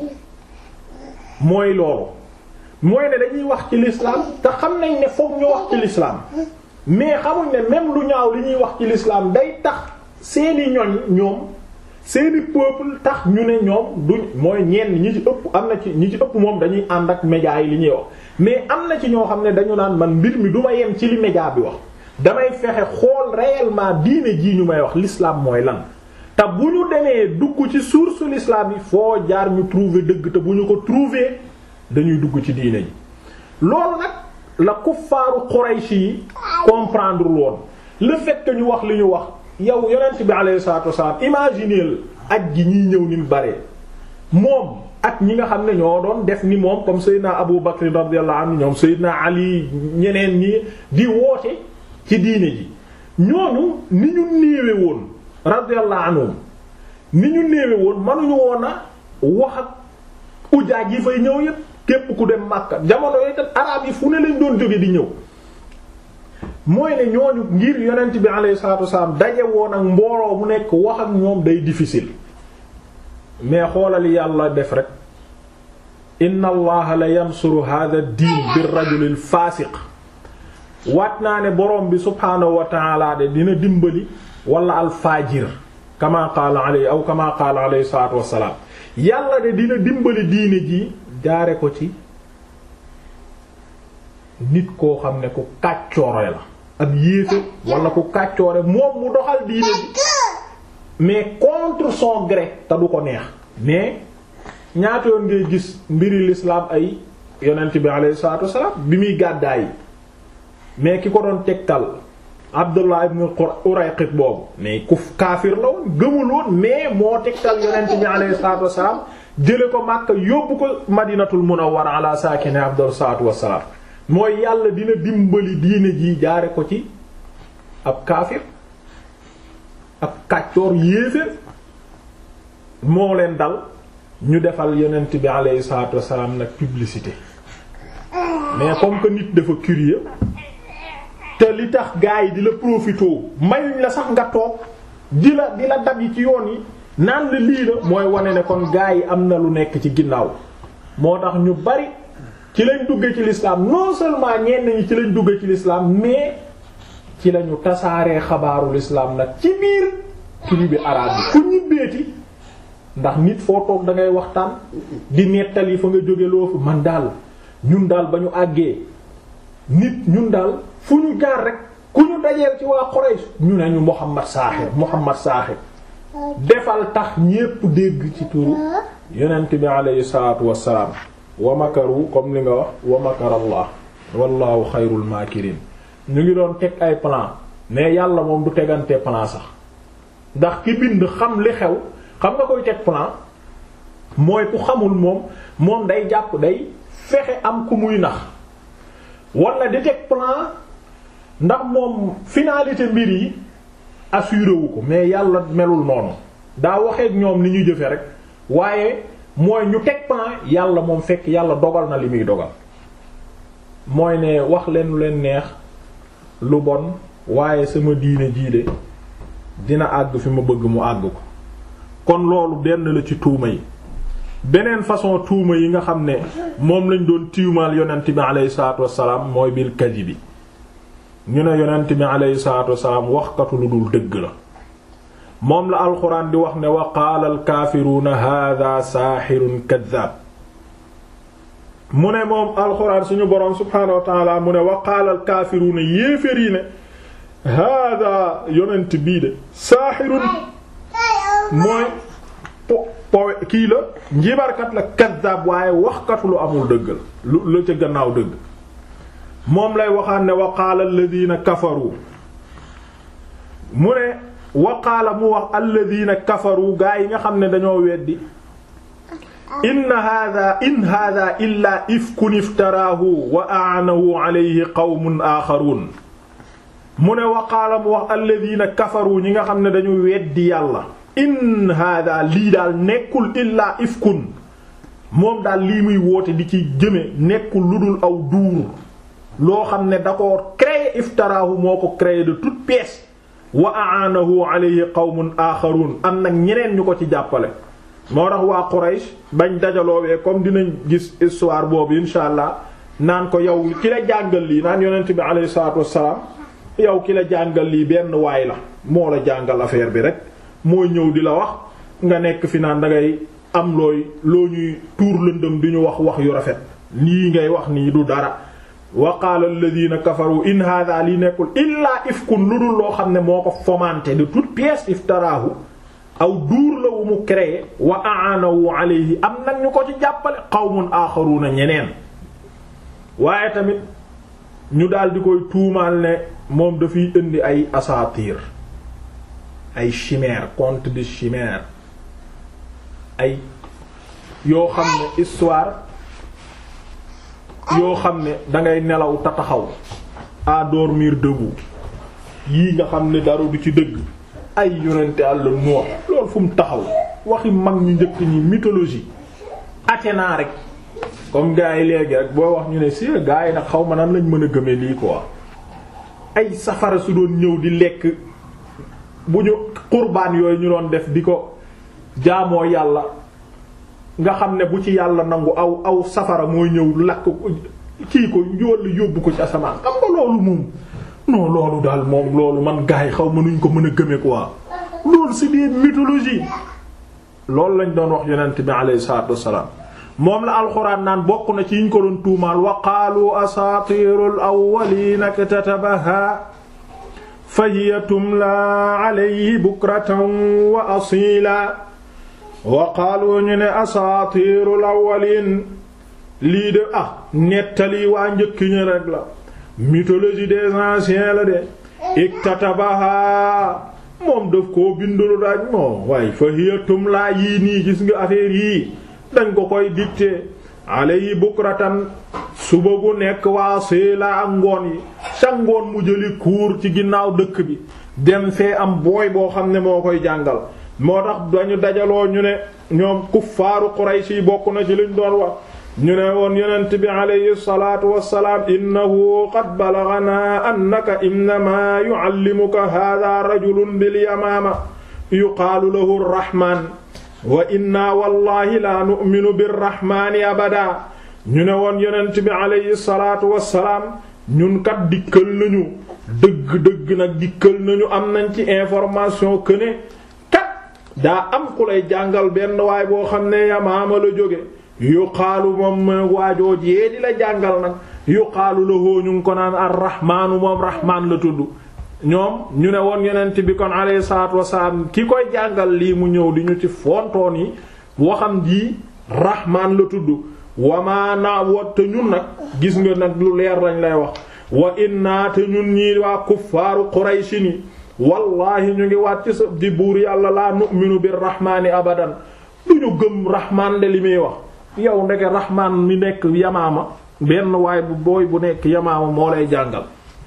mooy loolu mooy ne dañuy wax ci l'islam te xam nañ ne fokk ñu wax ci l'islam mais xamuñ ne même lu ñaaw li ñuy wax ci l'islam day tax seeni ñoñ ñoom seeni peuple tax ñu ne ñoom duñ mooy ñenn ñi ci ëpp am na ci ñi ci ëpp moom dañuy ànd ak médias yi li ñuy wax mais am na ci ñoo xam ne dañu naan man mbir mi du ma yem ci li média bi wax damay fexe xool réellement diine jii ñu may wax l'islam mooy lan te bu ñu demee dugg ci source l'islam yi foo jaar ñu trouver dëgg te bu ñu ko trouver dañuy dugg ci diine ji loolu nag la kuffaaru Quraysh yi comprendre woon le fait que ñu wax li ñu wax yow yonent bi alayhi salatu wassalam imaginez aj gi ñiy ñëw ni mu bare moom ak ñi nga xam ne ñoo doon def ni moom comme Seydina Abu Bakr radiyallahu anhu ñoom Seydina Ali ñeneen ñi di woote ci diine ji ñooñu ni ñu néewe woon radiyallahu anhum ni ñu néewe woon mënuñu woon a wax ak ujaaj yi fay ñëw yépp képp ku dem Makka jamono yooyu tam arab yi fu ne lañ doon jóge di ñëw mooy ne ñooñu ngir yonent bi alayhi salatu wassalam daje woon ak mbooloo mu nekk wax ak ñoom day difficile mais xoolal yàlla def rek inna allaha la yansuru hadha ad-din bir rajulil fasiq waat naa ne borom bi subhaanahu wa ta'ala de dina dimbali wala al fajir kama qaala alayhi aw kama qaala alayhi salatu wassalam yàlla de dina dimbali diine ji jaare ko ci nit koo xam ne ku kàccoore la ab yéefe wala ku kàccoore moom mu doxal diine ji mais contre son gré te du ko neex mais ñaata yoon ngay gis mbiri l'islam ay yonent bi alayhi salatu wassalam bi muy gàddaay yi mais ki ko doon tegtal Abdullah ibn Urayqit boobu mais ku kaafir la woon gëmul woon mais moo tegtal yonent bi alayhi salatu wassalam jële ko Makka yóbbu ko Madinatul Munawwara ala saakine afdal salatu wassalam mooy yàlla dina dimbali diine ji jaare ko ci ab kaafir ab kàccoor yéeféer moo leen dal ñu defal yonent bi alayhi salatu wassalam nag publicité mais comme que nit dafa curieux te li tax gars yi di la profité mayuñ la sax nga toog di la di la dab yi ci yoon yi naan la lii la mooy wane ne kon gars yi am na lu nekk ci ginnaaw moo tax ñu bari ci lañ duggee ci l'islam non seulement ñenn ñi ci lañ duggee ci l'islam mais ci lañu tasaaree xabaaru l'islam nag ci biir tribu arabe bi ku ñibbeeti ndax nit foo toog da ngay waxtaan di nettali fa nga jóge loo fi man daal ñun daal ba ñu àggee nit ñun daal fu ñu jaar rek ku ñu dajeel ci waa Quraysh ñu ne ñu Muhammad Saaxir Muhammad Saaxir defal tax ñépp dégg ci turu yonent bi alayhi salaatu wassalaam wa makaru comme li nga wax wa makarallah wallahu xayrul maakirin ñu ngi doon teg ay plan mais yàlla moom du tegante plan sax ndax ki bind xam li xew xam nga koy teg plan mooy ku xamul moom moom day jàpp day fexe am ku muy nax wala di teg plan ndax moom finalité mbir yi assuré wu ko mais yàlla melul noonu daa waxee ak ñoom ni ñu jëfe rek waaye mooy ñu teg plan yàlla moom fekk yàlla dogal na li muy dogal mooy ne wax leen lu leen neex lu bon waaye sama diine jiide dina àgg fi ma bëgg mu àgg ko kon loolu benn la ci tuuma yi beneen façon tuuma yi nga xam ne moom lañ doon tiimaal yonent bi aleyhi salaatu wassalaam mooy bil kadibi ñu ne yonent bi aleyhi salaatu wassalaam waxkatu lu dul dëgg la moom la alxuraan di wax ne wa qaala alkaafiruuna hada saaxirun kaddaab mu ne moom alxuraan suñu boroom subhaanahu wa taala mu ne wa qaala alkaafiruuna yéefér yi ne hada yonent bii de saaxirun mooy po po kii la njibarkat la kaddaab waaye waxkatu lu amul dëgg la lu la ca gannaaw dëgg moom lay waxaan ne wa qaala alladina kafaru mu ne waqaala mu wax alladina kafaru gaa yi nga xam ne dañoo weddi inna hada in hada illa ifkun iftaraahu wa aanahu alayhi qawmun aaxaruun mu ne waqaala mu wax alladina kafaru ñi nga xam ne dañu weddi yàlla in hada lii daal nekkul illaa ifkun moom daal lii muy woote di ci jëme nekkul lu dul aw duur loo xam ne da ko créé iftaraahu moo ko créé de toute pièce wa aanahu alayhi qawmun aaxarun am nag ñeneen ñu ko ci jàppale moo tax waa Quraysh bañ dajaloowee comme dinañ gis histoire boobu insha allah naan ko yow ki la jàngal lii naan yonent bi alayhi salaatu wassalaam yow ki la jàngal lii benn waay la moo la jàngal affaire bi rek mooy ñëw di la wax nga nekk fi naan dangay am looy loo ñuy tuur lëndëm di ñu wax wax yu rafet lii ngay wax nii du dara wa qaala alladhina kafaru in hadha li nekkul illaa ifkun lu dul loo xam ne moo ko fomenté de toute pièce iftaraahu aw duur la wu mu créé wa aanahu alayhi am nag ñu ko ci jàppale qawmun aaxaruuna ñeneen waaye tamit ñu daal di koy tuumaal ne moom dafay indi ay asaatiir ay chimère conte de chimère ay yoo xam ne histoire yoo xam ne dangay nelaw ta taxaw à dormir debout yii nga xam ne dara du ci dëgg ay yonente àll noor loolu fu mu taxaw waxi mag ñu njëkk ñi mythologie Athéna rek comme gars yi léegi rek boo wax ñu ne si gars yi nag xaw ma nan lañ mën a gëmee lii quoi ay safara su doon ñëw di lekk bu ñu qurbaan yooyu ñu doon def di ko jaamoo yàlla nga xam ne bu ci yàlla nangu aw aw safara mooy ñëw lakk kii ko walla yóbbu ko ci asamaan xam nga loolu moom non loolu daal moom loolu man gars yi xaw ma nuñ ko mën a gëme quoi loolu c'est des mythologies loolu lañ doon wax yonent bi alayhi salaatu wassalaam moom la alxuraan naan bokk na ci yiñ ko doon tuumaal wa qaalu asaatiirul awwaliina iktatabahaa fa hiya tumlaa alayhi bukratan wa asiila wa qaalu ñu ne asaatiirul awwaliin lii de ah nettali waa njëkk ñi rek la mythologie des anciens la de iktatabahaa moom daf koo bindulu daaj moom waaye fa hiya tumlaa yii nii gis nga affaire yii dañ ko koy dicté alayhi bukratan suba gu nekk waa seela ak ngoon yi sa ngoon mu jëli kuur ci ginnaaw dëkk bi dem fee am booy boo xam ne moo koy jàngal moo tax dañu dajaloo ñu ne ñoom kuffaaru Quraysh yi bokk na ci liñ doon wax ñu ne woon yonent bi alayhi salaatu wassalaam innahu qad balaghanaa annaka innamaa yu'allimuka haadha rajulun bil yamaama yuqaalu lahu ar-rahmaan wa inna wallahi la nu'minu birrahmaani abada ñu ne woon yonent bi alayhi salaatu wassalaam ñun kat dikkal nañu dëgg-dëgg nag dikkal nañu am nañ ci information que ne kat daa am ku lay jàngal benn waay boo xam ne yamaama la jóge yuqaalu moom waajoo jee di la jàngal nag yuqaalu lahu ñu ngi ko naan ar-rahmaanu moom rahmaan la tudd ñoom ñu ne woon yonent bi kon alayhi salaatu wasalaam ki koy jàngal lii mu ñëw di ñu ci fontoon yi waxam ji rahmaan la tudd wamaa naa wa te ñun nag gis nga nag lu leer lañ lay wax wa inna te ñun ñii waa kuffaaru qurayshi ni wallahi ñu ngi waat ci sa di buur yàlla laa nu'minu bir rahmaani abadan du ñu gëm rahmaan de li muy wax yow ndeke rahmaan mi nekk yamaama benn waay bu booy bu nekk yamaama moo lay jàngal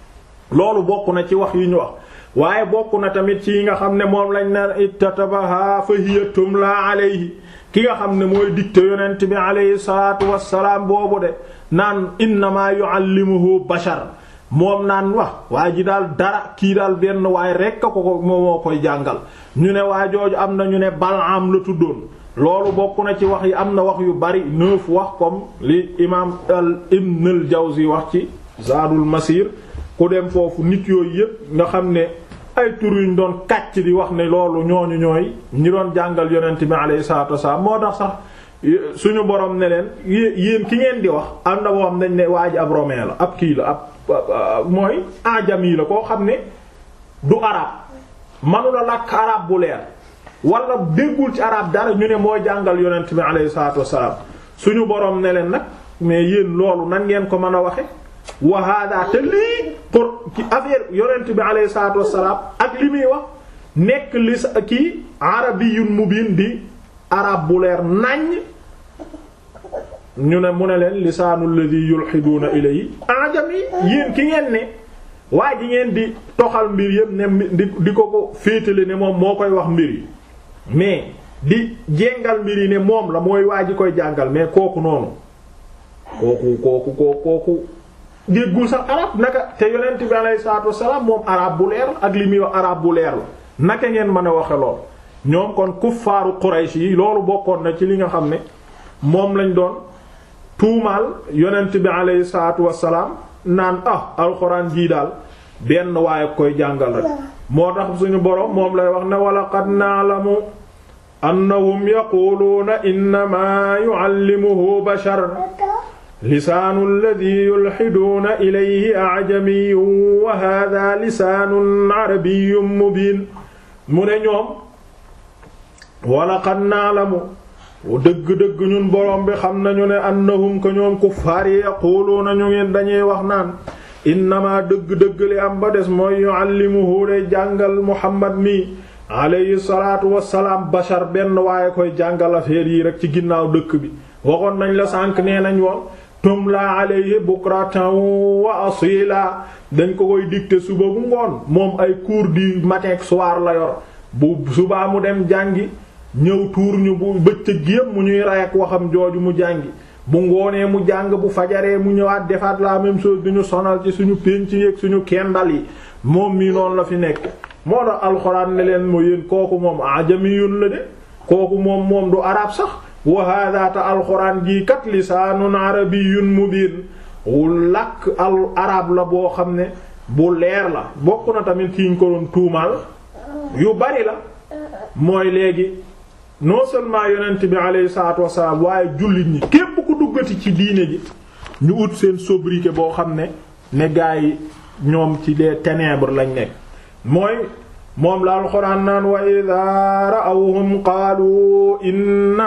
loolu bokk na ci wax yi ñu wax waaye bokk na tamit ci yi nga xam ne moom lañ naan ittatabaha fa hiya tumla alayhi ki nga xam ne mooy dicté yonent bi alayhi salaatu wassalaam boobu de naan innama yuallimuhu bashar moom naan wax waa ji daal dara kii daal benn waaye rekk a ko ko moo koy jàngal ñu ne waa jooju am na ñu ne Balaam la tuddoon loolu bokk na ci wax yi am na wax yu bari neuf wax comme li imaam al Ibn al Jawzi wax ci Zaadul Masir ku dem foofu nit yooyu yépp nga xam ne ay tur yuñ doon kàcc di wax ne loolu ñooñu ñooy ñi doon jàngal yonent bi alayhi salaatu wassalaam moo tax sax suñu borom ne leen yéen ki ngeen di wax am na boo xam dañ ne waa ji ab romain la ab kii la ab mooy ajami la koo xam ne du arab manula làkk arab bu leer wala déggul ci arab dara ñu ne mooy jàngal yonent bi alayhi salaatu wassalaam suñu borom ne leen nag mais yéen loolu nan ngeen ko mën a waxe wa hada te lii pour ci affaire yonent bi alayhi salaatu wassalaam ak li muy wax nekk li sa kii arabiyyun mubiin di arab bu leer naññ ñu ne mu ne leen lisaanul ladhi yulhiduuna ilayhi ajami yéen ki ngeen ne waa ji ngeen di toxal mbir yëpp ne di di ko ko féetale ne moom moo koy wax mbir yi mais di jéngal mbir yi ne moom la mooy waa ji koy jàngal mais kooku noonu kooku kooku kooku kooku déggul sax arab naka te yonent bi alayhi salaatu wassalaam moom arab bu leer ak li muy wax arab bu leer la naka ngeen mën a waxe lool ñoom kon kuffaaru Quraysh yi loolu bokkoon na ci li nga xam ne moom lañ doon tuumaal yonent bi alayhi salaatu wassalaam naan ah alxuraan jii daal benn waaye koy jàngal rek moo tax suñu boroom moom lay wax ne wala qad na'lamu annahum yaquluuna innamaa yu'allimuhu bashar lisaanu alladhi yulhiduuna ilayhi a'jamiyyun wa hadha lisaanun arabiyyun mubiin mu ne ñoom wala qad na'lamu dëgg-dëgg ñun borom bi xam nañu ne annahum ko ñoom kuffaar yi yaquluuna ñu ngi dañuy wax naan innama dëgg-dëgg li am ba des mooy yuallimuhu day jàngal muhammad mi alayhi salaatu wassalaam bashar benn waaye koy jàngal affaire yi rek ci ginnaaw dëkk bi waxoon nañ la sànq nee nañ woon tumla alayhi bukratan wa asila dañ ko koy dicter suba bu ngoon moom ay cours du matin ak soir la yor bu subaa mu dem jàngi ñëw tuur ñu bu bëccëg gi yépp mu ñuy ray ak waxam jooju mu jàngi bu ngoonee mu jàng bu fajaree mu ñëwaat defaat la même chose du ñu sonal ci suñu pénc yi ak suñu kendal yi moom mii noonu la fi nekk moo tax alxuraan ne leen moo yéen kooku moom ajamiyun la de kooku moom moom du arab sax wa hada ta alxuraan jii kat lisaanun arabiyyun mubiin wu làkk al arab la boo xam ne bu leer la bokk na tamit ci ñu ko doon tuumaal yu bari la mooy léegi non seulement yonent bi alayhi salaatu wassalaam waaye jullit ñi képp ku duggati ci diine ji ñu ut seen sobriquet boo xam ne ne gaa yi ñoom ci les ténèbres lañ nekk mooy moom la alxuraan naan wa idaa ra'awhum qaalu inna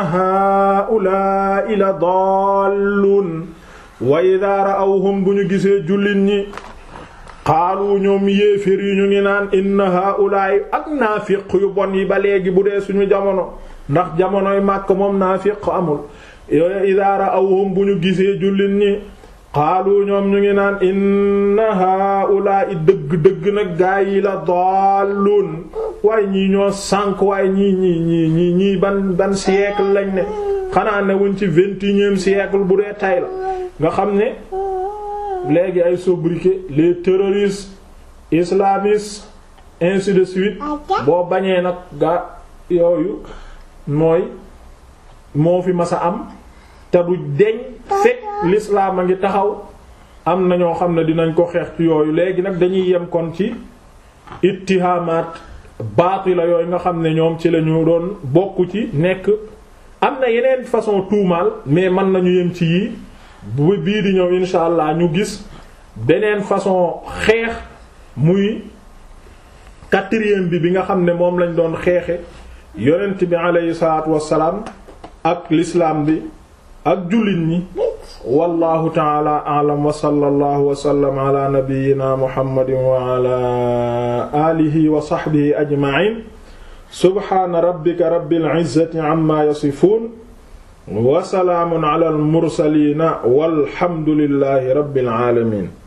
haa'ulaa'i la daalluun wa idaa ra'awhum bu ñu gisee jullit ñi xaalu ñoom yéefér yi ñu ngi naan inna haa'ulaa'i ak naafiq yu bon yi ba léegi bu dee suñu jamono ndax jamonoy màkk moom naafiq amul yooyu idaa ra'awhum bu ñu gisee jullit ñi xaalu ñoom ñu ngi naan inna haa'ulaa'i dëgg-dëgg nag gaa yi la daalluun waaye ñii ñoo sànk waaye ñii ñii ñii ñii ñii ban ban siècle lañ ne xanaa ne wuñ ci vingt et unième siècle bu dee tay la nga xam ne léegi ay sobriquet les terroristes islamistes ainsi de suite boo bañee nag ga yooyu mooy moo fi mas a am te du deñ fekk l'islam a ngi taxaw am na ñoo xam ne dinañ ko xeex ci yooyu léegi nag dañuy yem kon ci ittihamaat baatila yooyu nga xam ne ñoom ci lañu doon bokk ci nekk am na yeneen façon tuumaal mais mën nañu yem ci yii bu bii di ñëw insha allah ñu gis beneen façon xeex muy quatrième bi bi nga xam ne moom lañ doon xeexe yonent bi aleyhi salaatu wassalaam ak l'islam bi ak jullit ñi wallahu taala a'lam wa sallallahu wa sallam ala nabiyyina muhammadin wa ala alihi wa sahbihi ajma'in subhana rabbika rabbil izzati amma yasifun wa salaamun ala al mursaliina walhamdulillahi rabbil aalamiin